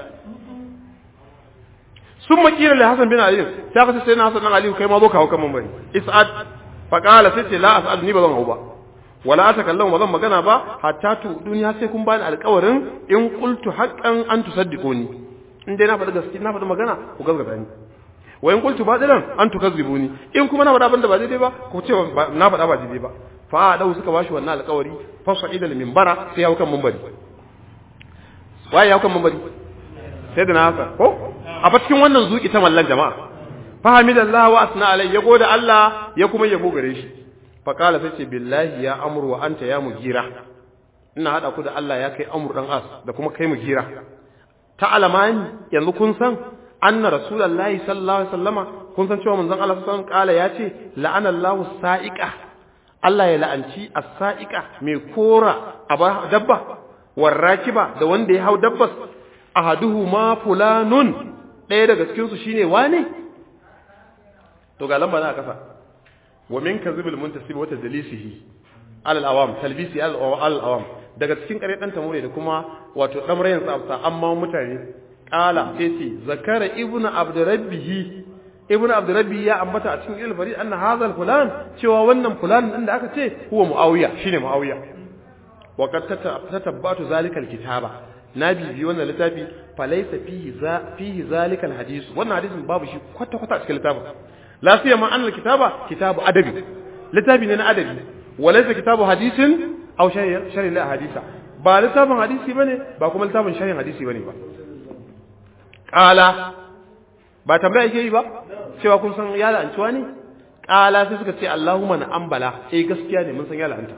sun makira da Hassan bin Ali sai aka ce sai na Hassan dan Ali kai ma zo kawo kan mambari is'ad fa qala sai ce la as'ad ni ba zan hau ba wala atakallamu ba zan magana ba hatta tu duniya sai kun bani alƙawarin in qultu haqqan an tusaddiquni in dai na faɗi gaskiya na faɗi magana ku gaskata ni wa in qultu batilan an tukazzibuni in kuma na faɗa abin da ba daidai ba ku ce na faɗa ba daidai ba fa dau suka bashi wannan alƙawari fa sa'ida al minbara sai ya hau kan mambari waye ya hau kan mambari sai da na haka ko a fa cikin wannan zuki ta mallan jama'a fahimidallahu wa asna alai ya gode Allah ya kuma yabo gare shi fa qala sai ce billahi ya amru wa anta ya mugira ina hada ku da Allah ya kai amur dan as da kuma kai mu gira ta alamani yanzu kun san anna rasulullahi sallallahu alaihi wasallama kun san cewa manzon Allah sallallahu alaihi wasallam kala yace la'ana Allahu sa'iqa Allah ya la'anci as-sa'iqa mai kora aba dabba warrakiba da wanda ya hau dabbas ahaduhu ma fulanun ɗaya daga cikin su shine wane to ga lamba na kasa wa min kadhibil muntasib wa tadlisihi ala al-awam talbisi ala al-awam daga cikin kare dan tamure da kuma wato dan rayin tsafta amma mutane qala sai ce zakara ibnu abdurabbihi ibnu abdurabbi ya ambata a cikin ilfari anna hadha fulan cewa wannan fulan din da aka ce huwa muawiya shine muawiya wa qad tatabbatu zalika al-kitaba na bibi wannan littafi falaysa fihi za fihi zalika al-hadith wannan hadisin babu shi kwata kwata a cikin littafin la siyama an al-kitaba kitabu adabi littafi ne na adabi walaysa kitabu hadisin aw sharhi la hadisa ba littafin hadisi bane ba kuma littafin sharhin hadisi bane ba qala ba tambaya yake yi ba cewa kun san ya la'antuwa ne qala sai suka ce Allahumma na ambala eh gaskiya ne mun san ya la'anta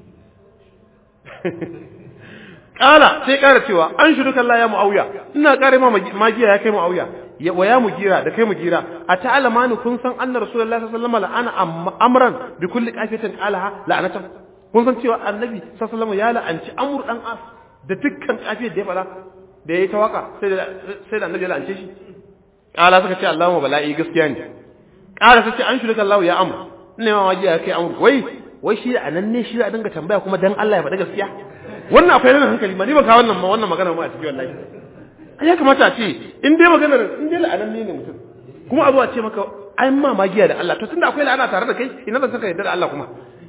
qala sai kara cewa an shuduka Allah ya muawiya ina kare ma magiya ya kai muawiya ya waya mu gira da kai mu gira a ta'alama ni kun san anna rasulullahi sallallahu alaihi wasallam la'ana amran bi kulli qafiyatin qalaha la'anatan kun san cewa annabi sallallahu alaihi ya la'anci amur dan as da dukkan kafiyar da ya fara da yayi ta waka sai da sai da annabi ya la'ance shi kala suka ce Allahumma bala'i gaskiya ne kala suka ce an shirka Allah ya amur ina ma wajiya kai amur wai wai shi da anan ne shi da dinga tambaya kuma dan Allah ya faɗa gaskiya wannan akwai nan hankali ma ni ba ka wannan ma wannan magana ma a cikin wallahi ya kamata a ce in dai maganar in dai la'anan ne mutum kuma a zo a ce maka ai ma magiya da Allah to tunda akwai la'ana tare da kai ina zan saka yadda da Allah kuma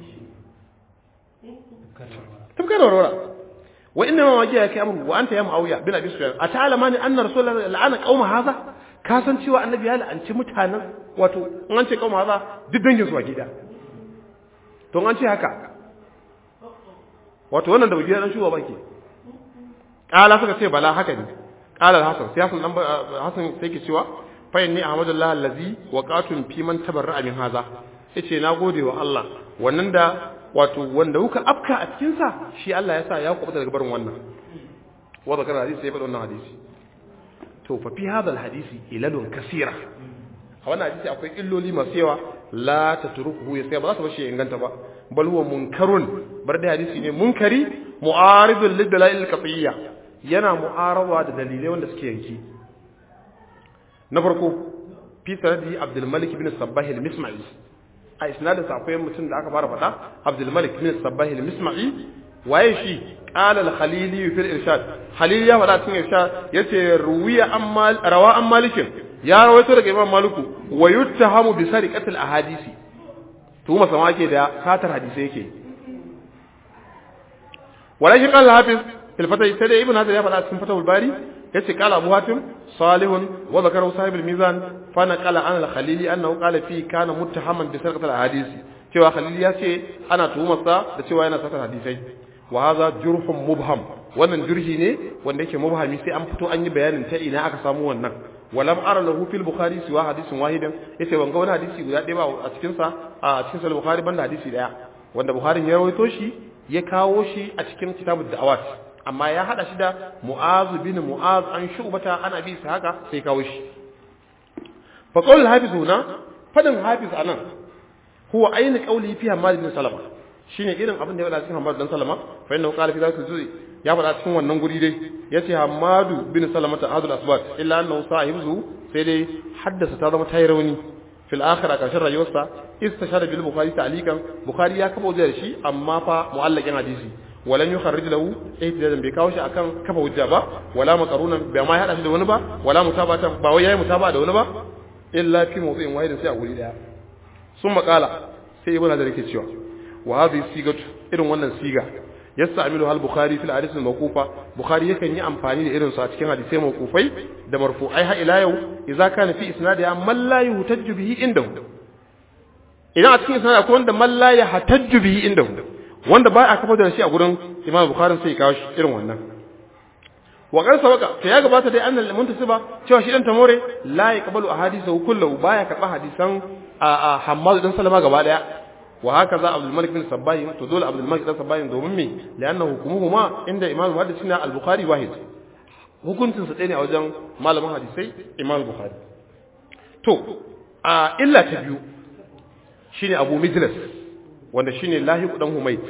tafka da warwara wa inna ma wajiya kai amru wa anta ya muawiya bin abi sufyan ata'alama ni anna rasulullahi la'ana qauma hadha ka san cewa annabi ya la'anci mutanen wato in an ce qauma hadha duk dangin su gida to an ce haka wato wannan da bugi dan shuwa bake kala suka ce bala haka ne qala al-hasan sai hasan dan hasan sai ke cewa fa inni ahmadullah allazi waqatun fi man tabarra min hadha yace na gode wa Allah wannan da wato wanda kuka afka a cikin sa shi Allah ya sa ya kubuta daga barin wannan wa zakara hadisi sai faɗa wannan hadisi to fa fi hadha hadisi ilalun kaseera a wannan hadisi akwai illoli masu yawa la tatrukuhu ya sai ba za su bashi inganta ba bal huwa munkarun bar da hadisi ne munkari mu'aridul lidalail qat'iyya yana mu'arawa da dalilai wanda suke yanki na farko fi sanadi abdul malik ibn sabbah al-misma'i a isnadin sa akwai mutum da aka fara faɗa abdul malik ibn sabbah al-misma'i waye shi qala al-khalili fi al-irshad khalil ya faɗa cikin irshad yace ruwiya amma rawa an malikin ya rawaito daga imam maliku wa yuttahamu bi sariqatil ahadisi tuhuma sama ke da satar hadisi yake walakin qala hafiz fil fatah sai ibn hazar ya faɗa cikin fatahul bari yace qala abu hatim salihun wa zakara sahib al mizan fa naqala an al khalili annahu qala fi kana muttahaman bi sariqatil ahadisi cewa khalili ya ce ana tuhumarsa da cewa yana satar hadisai wa hadha jurhun mubham wannan jurhi ne wanda yake mubhami sai an fito an yi bayanin ta ina aka samu wannan walam ara lahu fil bukhari siwa hadisin wahidan yace ban ga wani hadisi guda ɗaya ba a cikin sa a cikin sahih bukhari banda hadisi daya wanda bukhari ya rawaito shi ya kawo shi a cikin kitabud da'awat amma ya hada shi da mu'az bin mu'az an shubata ana bi sa haka sai kawo shi fa qawl hafiz huna fadin hafiz anan huwa ayin qawli fi hamad bin salama shine irin abin da ya faɗa cikin hamad bin salama fa innahu qala fi zalika ya faɗa cikin wannan guri dai ya ce hamadu bin salamata ahadul asbat illa annahu sahibu sai dai haddasa ta zama tayi rauni fil akhir a karshen rayuwarsa istashara bil bukhari ta'liqan bukhari ya kafa wajen shi amma fa mu'allaqin hadisi walan yukharrij lahu ihtijajan bai kawo shi akan kafa hujja ba wala maqarunan bai ma hada shi da wani ba wala mutabatan ba wai yayi mutaba da wani ba illa fi mawdu'in wahidin sai a guri daya sun makala sai ibnu hadar yake cewa wa hadhihi sigatu irin wannan siga yasta'milu hal bukhari fil hadith al mawqufa bukhari yakan yi amfani da irin su a cikin hadisai mawqufai da marfu'ai ha ila yau idza kana fi isnadi man la yuhtajju bihi indahu idan a cikin isnadi akwai wanda man la yahtajju bihi indahu wanda ba a kafa da shi a gurin imam bukhari sai ya kawo shi irin wannan wa qad sabaka to ya gabata dai annal muntasiba cewa shi dan tamore la yaqbalu ahadithu kullahu baya karba hadisan a hammad dan salama gaba daya wa haka za abdul malik bin sabbahi to dole abdul malik bin sabbahi domin me lianna hukumuhuma inda imam muhaddisina al-bukhari wahid hukuncin su ɗaya ne a wajen malamin hadisai imam bukhari to a illa ta biyu shine abu mijlas wanda shine lahiq dan humayt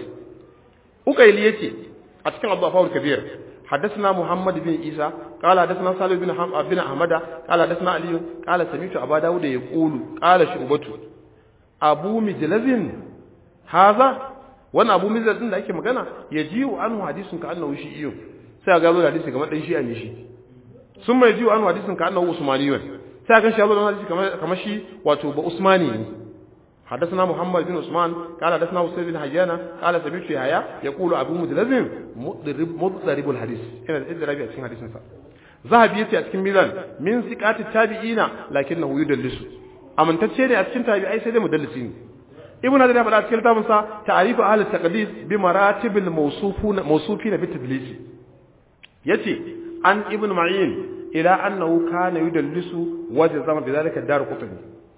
ukaili yace a cikin abu afawul kabir حدثنا محمد بن عيسى قال حدثنا صالح بن بن احمد قال حدثنا علي قال سمعت ابا داود يقول قال شعبة ابو مجلز هذا wannan abu mizal din da ake magana ya ji wa anhu hadisin ka annahu shi iyo sai ga zo da hadisi kamar dan shi ne shi sun mai ji wa anhu hadisin ka annahu usmaniyun sai ga shi zo da hadisi kamar kamar shi wato ba usmani ne حدثنا محمد بن عثمان قال حدثنا حسين بن حيان قال سمعت يحيى يقول ابو مدلزم مضرب مضرب الحديث هنا الاضراب في حديث نسا ذهب يتي a cikin milan min siqati tabi'ina lakinnahu yudallisu amintacce ne a cikin tabi'ai sai dai mudallisi ne ibnu hajar ya faɗa cikin littafin sa ta'rifu ahli taqdis bi maratibil mawsufuna mawsufina bi tadlis yace an ibnu ma'in ila annahu kana yudallisu wajzama bi dhalika dar qutni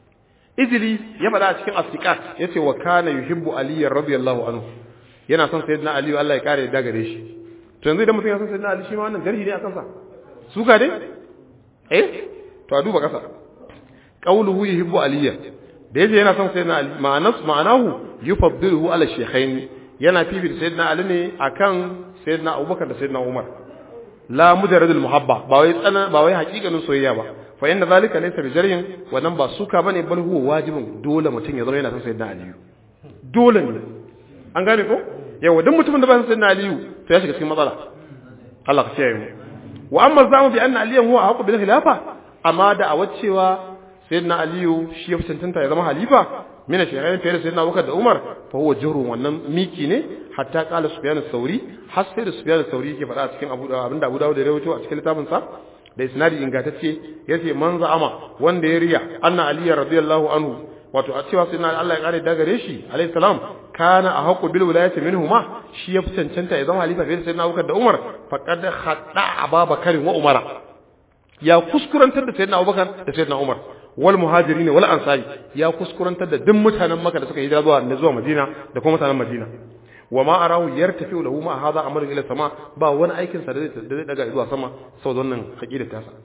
izili ya faɗa a cikin asikat ya ce wa kana yuhibbu ali radiyallahu anhu yana son sayyidina ali Allah ya kare da gare shi to yanzu idan mutum ya son sayyidina ali shi ma wannan garhi ne a kansa suka dai eh to a duba kasa qauluhu yuhibbu ali da yace yana son sayyidina ali ma'anas ma'anahu yufaddiluhu ala shaykhain yana fifita sayyidina ali ne akan sayyidina abubakar da sayyidina umar la mujarradul muhabba ba wai tsana ba wai hakikanin soyayya ba fa inna zalika laysa bijaryin wannan ba suka bane bal huwa wajibun dole mutum ya zama yana son sayyidina aliyu dole ne an gane ko yawa duk mutumin da ba son sayyidina aliyu to ya shiga cikin matsala Allah ka kiyaye mu wa amma zamu bi anna aliyan huwa haqu bil khilafa amma da a wacewa sayyidina aliyu shi ya cancanta ya zama halifa mina shaykhai fiye da sayyidina abubakar da umar fa huwa jurun wannan miki ne hatta qala sufyan as-sauri har sai da sufyan as-sauri yake faɗa a cikin abu abinda abu dawud da rawaito a cikin littafin sa da isnadi ingantacce yace man za'ama wanda ya riya anna ali radiyallahu anhu wato a cewa sayyidina Allah ya kare da gare shi alayhi salam kana a haqqu bil wilayati minhuma shi ya fi cancanta ya zama halifa fiye da sayyidina abubakar da umar faqad khadda ababakar wa umara ya kuskurantar da sayyidina abubakar da sayyidina umar wal muhajirin wal ansari ya kuskurantar da duk mutanen Makka da suka hijira zuwa da zuwa Madina da kuma mutanen Madina wa ma arahu yartafi lahu ma hadha amrun ila sama ba wani aikin sa da zai daga zuwa sama saboda wannan aqidar ta sa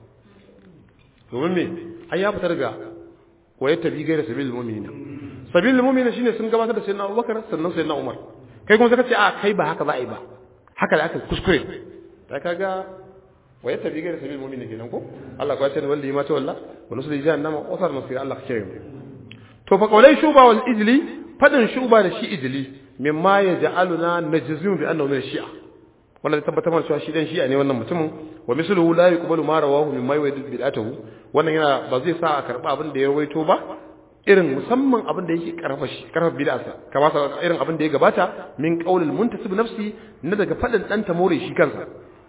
domin me ai ya fitar ga wa yattabi gaira sabilil mu'minina sabilil mu'minina shine sun gabatar da sayyidina Abubakar sannan sayyidina Umar kai kuma zaka ce a kai ba haka za a yi ba haka da aka kuskure da kaga wa yatta bi gairi sabil mu'min kenan ko Allah ya ce wanda ma ta walla wa nusul jahannama wasar masir Allah ke mu to fa qawlai shuba wal ijli fadin shuba da shi ijli mimma yaj'aluna najzum bi annahu min shi'a wannan tabbatar mana cewa shi dan shi'a ne wannan mutumin wa misluhu la yuqbalu ma rawahu mimma yuwadidu bid'atuhu wannan yana ba zai sa a karba abin da ya rawaito ba irin musamman abin da yake karfa shi karfa bid'arsa kamar irin abin da ya gabata min qaulil muntasib nafsi na daga fadin dan tamore shi kansa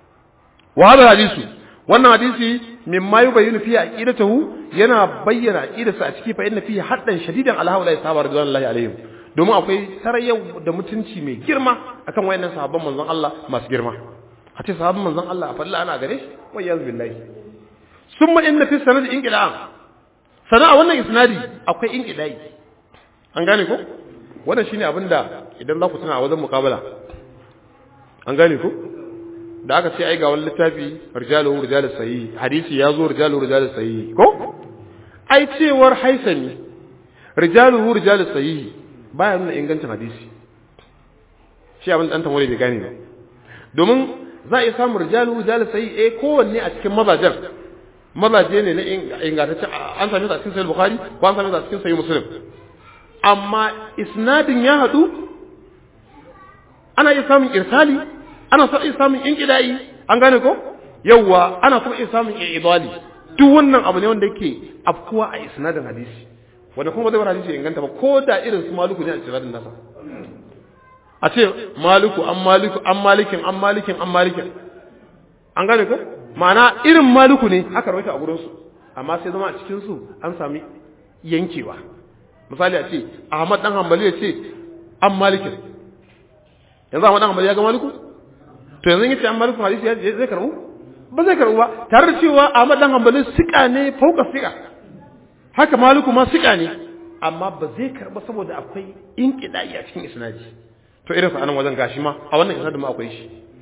wa hada hadisu wannan hadisi mimma yubayyinu fi aqidatihi yana bayyana aqidarsa a ciki fa inna fihi haddan shadidan ala haula sahaba radiyallahu alaihim domin akwai tarayyau da mutunci mai girma akan wayannan sahabban manzon Allah masu girma a ce sahabban manzon Allah a falla ana gare shi wa yaz billahi summa inna fi sanad inqila'an sana a wannan isnadi akwai inqilai an gane ko wannan shine abinda idan za ku tuna a wajen muqabala an gane ko da aka ce ai ga wani littafi rijaluhu rijalus sahih hadisi ya zo rijaluhu rijalus sahih ko ai cewar haisani rijaluhu rijalus sahih baya nuna ingancin hadisi shi abin dan tamore bai gane ba domin za a iya samun rijaluhu rijalus sahih eh kowanne a cikin mazajen mazaje ne na ingantacce an same su a cikin sahih bukhari ko an same su a cikin sahih muslim amma isnadin ya hadu ana iya samun irsali ana so iya samun inqida'i an gane ko yawwa ana so iya samun idali duk wannan abu ne wanda yake afkuwa a isnadin hadisi wanda kuma zai bar hadisi inganta ba ko da irin su maluku ne a isnadin nasa a ce maluku an maliku an malikin an malikin an malikin an gane ko ma'ana irin maluku ne aka rawaita a gurin su amma sai zama a cikin su an sami yankewa misali a ce Ahmad dan Hanbali ya ce an malikin yanzu Ahmad dan Hanbali ya ga maliku to yanzu yace an maliku hadisi ya zai karbu ba zai karbu ba tare da cewa Ahmad dan Hanbali sika ne fauka sika haka maliku ma sika ne amma ba zai karba saboda akwai inqidai a cikin isnadi to irin sa anan wajen gashi ma a wannan isnadin ma akwai shi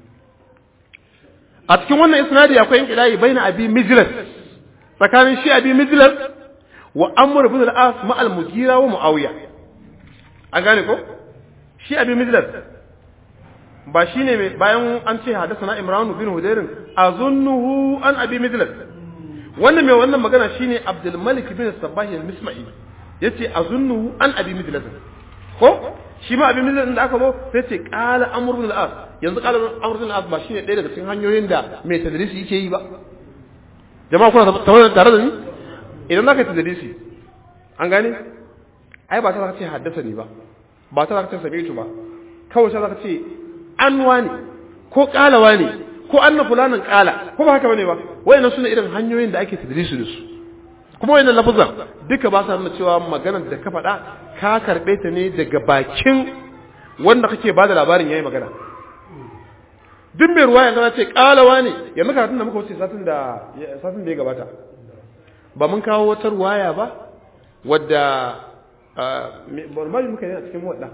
a cikin wannan isnadi akwai inqidai baina abi mijlas tsakanin shi abi mijlas wa amr ibn al-as ma al-mugira wa muawiya an gane ko shi abi mijlas ba shi ne bayan an ce hadasana imranu bin hudairin azunnuhu an abi mijlas wannan mai wannan magana shine abdul malik bin sabahi al-misma'i yace azunnuhu an abi mijlas ko shi ma abi mijlas da aka zo sai ce qala amr bin al-as yanzu qala amr bin al-as ba shine ɗaya daga cikin hanyoyin da mai tadrisi yake yi ba jama'a kuna tare da ni idan zaka tadrisi an gane ai ba ta zaka ce haddasa ni ba ba ta zaka ce sami'tu ba kawai sai zaka ce an wani ko kalawa ne ko anna fulanin kala ko ba haka bane ba wayannan sune irin hanyoyin da ake tadrisu da su kuma wayannan lafazan duka ba sa nuna cewa maganar da ka faɗa ka karɓe ta ne daga bakin wanda kake bada labarin yayi magana duk mai ruwa yanzu ce kalawa ne yanzu karatun da muka wuce satin da satin da ya gabata ba mun kawo wata ruwaya ba wadda ba muka yi a cikin wadda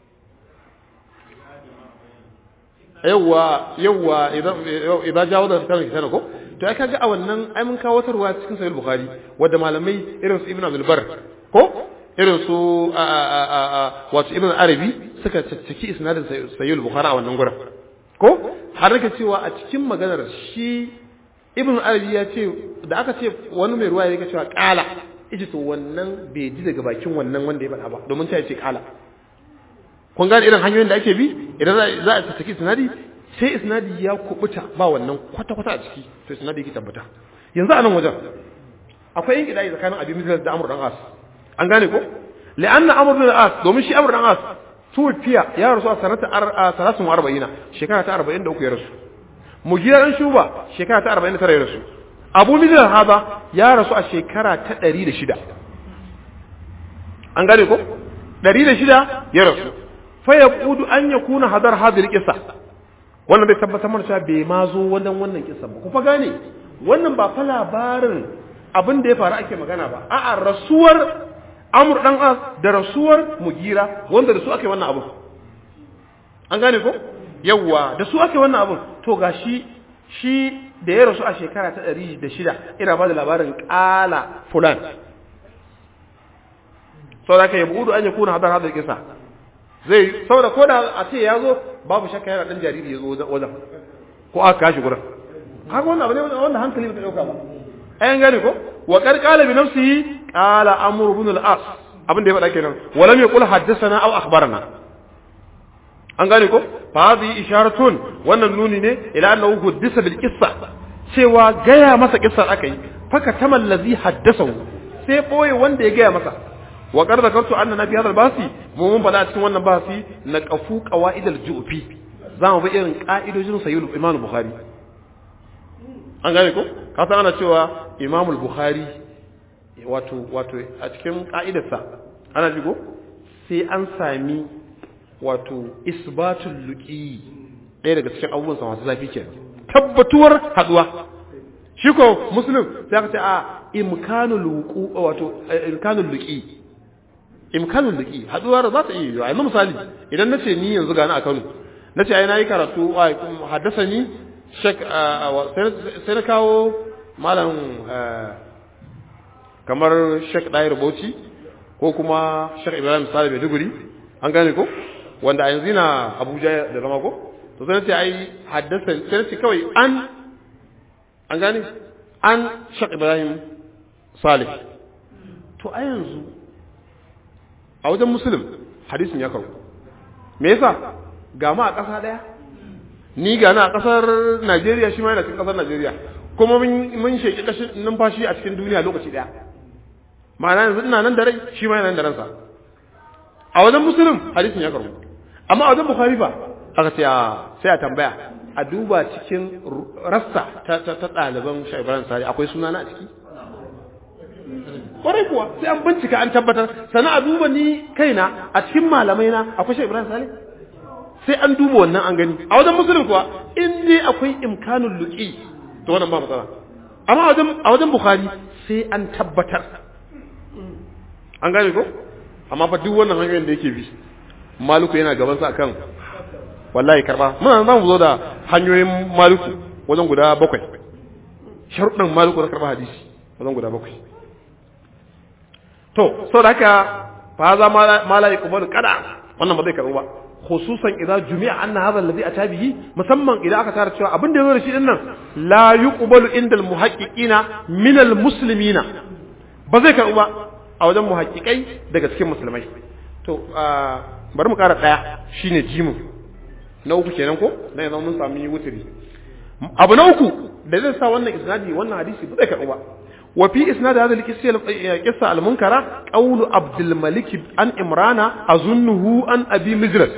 yawwa yawwa idan jawo da kan kitana ko to ai kaga a wannan ai mun kawo tarwa cikin sahih bukhari wanda malamai irin su ibnu abdul bar ko irin su wato ibnu arabi suka cicciki isnadin sahih bukhari a wannan gurin ko har nake cewa a cikin maganar shi ibnu arabi ya ce da aka ce wani mai ruwa yake cewa kala ije to wannan bai ji daga bakin wannan wanda ya faɗa ba domin ta ce kala kun gane irin hanyoyin da ake bi idan za a tattaki isnadi sai isnadi ya kubuta ba wannan kwata-kwata a ciki to isnadi yake tabbata yanzu a nan wajen akwai yin kidai tsakanin abin misal da amur dan as an gane ko li'anna amur dan as domin shi amur dan as tufiya ya rasu a sanata salasun arba'ina shekara ta arba'in da uku ya rasu mugira dan shuba shekara ta arba'in da tara ya rasu abu misal haza ya rasu a shekara ta ɗari da shida an gane ko ɗari da shida ya rasu faya kudu an ya kuna hadar hadir kisa wannan bai tabbatar mana cewa bai ma zo wannan wannan kisa ba ku fa gane wannan ba fa labarin abin da ya faru ake magana ba a'a rasuwar amur dan as da rasuwar mugira wanda da su ake wannan abu an gane ko yawwa da su ake wannan abun to gashi shi da ya rasu a shekara ta ɗari da shida ina ba da labarin ƙala fulan sau da ka yi buɗu an yi kuna hadar hadar kisa zai saboda ko da a ce ya zo babu shakka yana dan jariri ya zo wajen ko aka kashi gurin haka wannan abu ne wanda hankali bai dauka ba ayan gane ko wa qad qala bi nafsihi qala amr ibn al-as abin da ya faɗa kenan wa lam yaqul haddathana aw akhbarana an gane ko fa hadhihi isharatun wannan nuni ne ila annahu huddisa bil qissa cewa gaya masa kissar aka yi faka tamal ladhi haddathahu sai boye wanda ya gaya masa wa qad zakartu anna nabi hadha basi mu mun fada cikin wannan basi na qafu qawaid al-ju'fi zamu bi irin ka'idojin sahih imam bukhari an gane ko ka san ana cewa imam bukhari wato wato a cikin ka'idarsa ana jigo sai an sami wato isbatul luqi ɗaya daga cikin abubuwan sa masu zafi kenan tabbatuwar haduwa shi ko muslim sai aka ce a imkanul wuqu wato imkanul luqi imkanul luqi haduwar za ta iya yiwa yanzu misali idan nace ni yanzu gani a Kano nace ai nayi karatu haddasa ni shek sai na kawo malam kamar shek Dair Bauchi ko kuma shek Ibrahim Sale Maiduguri an gane ko wanda a yanzu na Abuja da zama ko to sai nace ai haddasa sai nace kawai an an gane an shek Ibrahim Salih to a yanzu a wajen musulun hadisin ya karu me yasa ga ma a ƙasa ɗaya ni ga na a ƙasar Najeriya shi ma yana cikin ƙasar Najeriya kuma mun sheki kashin numfashi a cikin duniya lokaci ɗaya ma'ana yanzu ina nan da rai shi ma yana nan da ransa a wajen musulun hadisin ya karu amma a wajen Bukhari ba aka ce sai a tambaya a duba cikin rassa ta ɗaliban Shaibaran Sari akwai sunana a ciki kwarai kuwa sai an bincika an tabbatar sana a duba ni kaina a cikin malamai na akwai shi Ibrahim Salih sai an duba wannan an gani a wajen musulun kuwa in dai akwai imkanul luqi to wannan ba matsala amma a wajen a wajen Bukhari sai an tabbatar an gane ko amma fa duk wannan hanyoyin da yake bi maluku yana gaban sa akan wallahi karba muna za mu zo da hanyoyin maluku wajen guda bakwai sharuɗin maluku na karba hadisi wajen guda bakwai to saboda haka fa za ma la yuqbalu kada wannan ba zai karbu ba khususan idan jumi'a anna hadha alladhi ata bihi musamman idan aka tara cewa abin da yazo da shi din nan la yuqbalu inda almuhaqqiqina min almuslimina ba zai karbu ba a wajen muhaqqiqai daga cikin musulmai to bari mu kara daya shine jimu na uku kenan ko dan yanzu mun sami wutiri abu na uku da zai sa wannan isnadi wannan hadisi ba zai karbu ba وفي إسناد هذا القصة المنكرة قول عبد الملك عن إمران أظنه عن أبي مجرس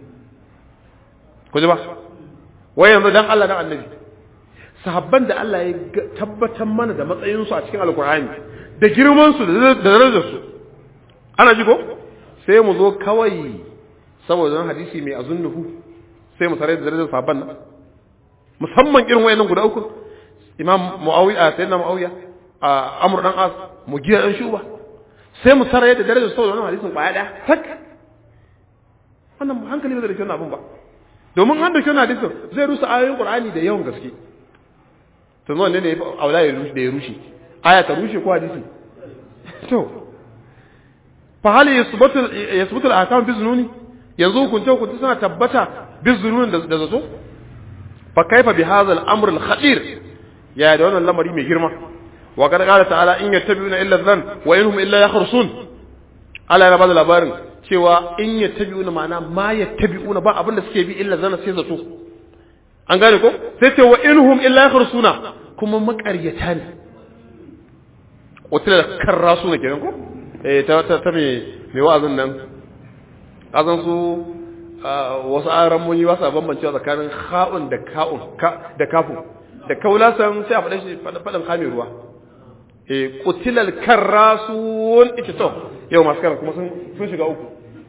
كذا وين دان الله دان النبي sahabban da Allah ya tabbatar mana da matsayinsu a cikin alkur'ani da girmansu da darajarsu ana ji ko sai mu zo kawai saboda hadisi mai azunnuhu sai mu tare da darajar sahabban nan musamman irin wayannan guda uku imam muawiya sayyidina muawiya a amur dan as mu giya dan shuba sai mu sarraye da darajar saboda wannan hadisin kwaya daya tak wannan hankali ba zai dauki wannan abun ba domin an dauki wannan hadisin zai rusa ayoyin qur'ani da yawan gaske to nan ne ne aula ya rushe da ya rushe aya ta rushe ko hadisi to fa hal yasbutu yasbutu al-ahkam bi zununi yanzu hukunce hukunce suna tabbata bi zununi da zato fa kaifa bi hadha al-amr al-khatir ya da wannan lamari mai girma وقد قال تعالى إن يتبعون إلا الظن وإنهم إلا يخرصون Allah yana bada labarin cewa in yattabi'una ma'ana ma yattabi'una ba abin da suke bi illa zana sai zato an gane ko sai ce wa inhum illa yakhrusuna kuma makaryata ne wata da karrasu ne kenan ko eh ta ta ta me me wa'azin nan azan su wasu aran mun yi wasa bambancewa tsakanin kha'un da ka'un da kafu da kaulasan sai a faɗa shi faɗin kame ruwa e kutilal karrasun ita to yau masu karas kuma sun shiga uku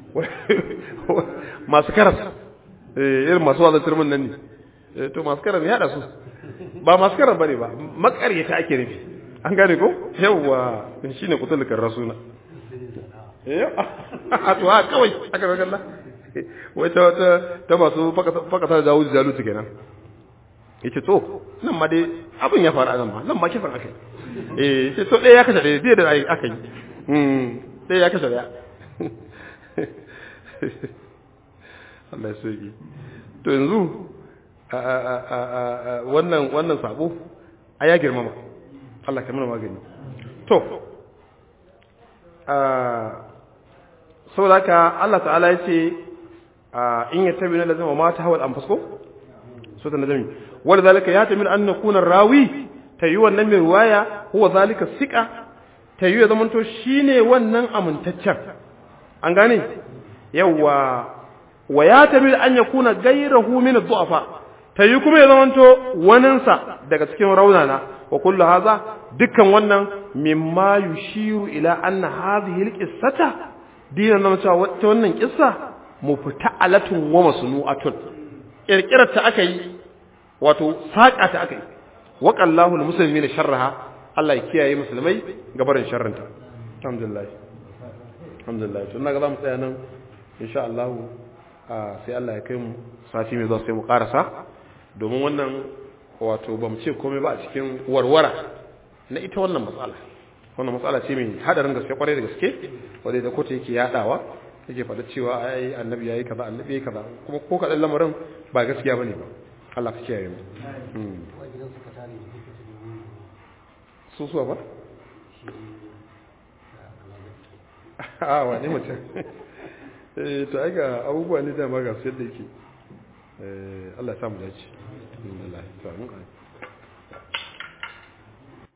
masu karas irin masu wazan turmin nan ne to masu karas ya su ba masu karas bane ba makaryata ake nufi an gane ko yawwa shine kutilal karrasuna a to ha kawai aka ga kalla wai ta ta masu fakata da jawo jalutu kenan yace to nan ma dai abin ya faru a nan ma nan ma kisan akai eh sai to ɗaya ya kashe ɗaya zai da aka yi ɗaya ya kashe ɗaya Allah ya soke to yanzu wannan wannan sabo a ya girmama Allah ka mana magani to saboda haka Allah ta'ala ya ce in ya tabi na lazima ma ta hawal anfusko so ta nazami wanda zalika ya tamin an nakuna rawi ta yi wannan mai ruwaya huwa zalika sika ta yi ya zamanto shine wannan amintaccen an gane yawa wa ya tamin an yakuna gairahu min ad-du'afa ta yi kuma ya zamanto waninsa daga cikin raunana wa kullu hadha dukkan wannan mimma yushiru ila anna hadhihi al-qissata dinan nan cewa wata wannan kissa mufita'alatun wa masnu'atun kirkirar ta aka yi wato saƙa ta aka yi waƙallahu musulmi na sharraha Allah ya kiyaye musulmai gabarin sharrinta alhamdulillah alhamdulillah tun na ga za mu tsaya nan insha Allah sai Allah ya kai mu sati mai zuwa sai mu karasa domin wannan wato ba mu ce komai ba a cikin warwara na ita wannan matsala wannan matsala ce mai hadarin gaske kwarai da gaske wanda da kotu yake yadawa yake faɗa cewa ai annabi yayi kaza annabi yayi kaza kuma ko kadan lamarin ba gaskiya bane ba Allah ka kiyaye mu su suwa ba a wani mutum eh to ai ga abubuwa ne da ma ga su yadda yake eh Allah ya samu dace Allah ya samu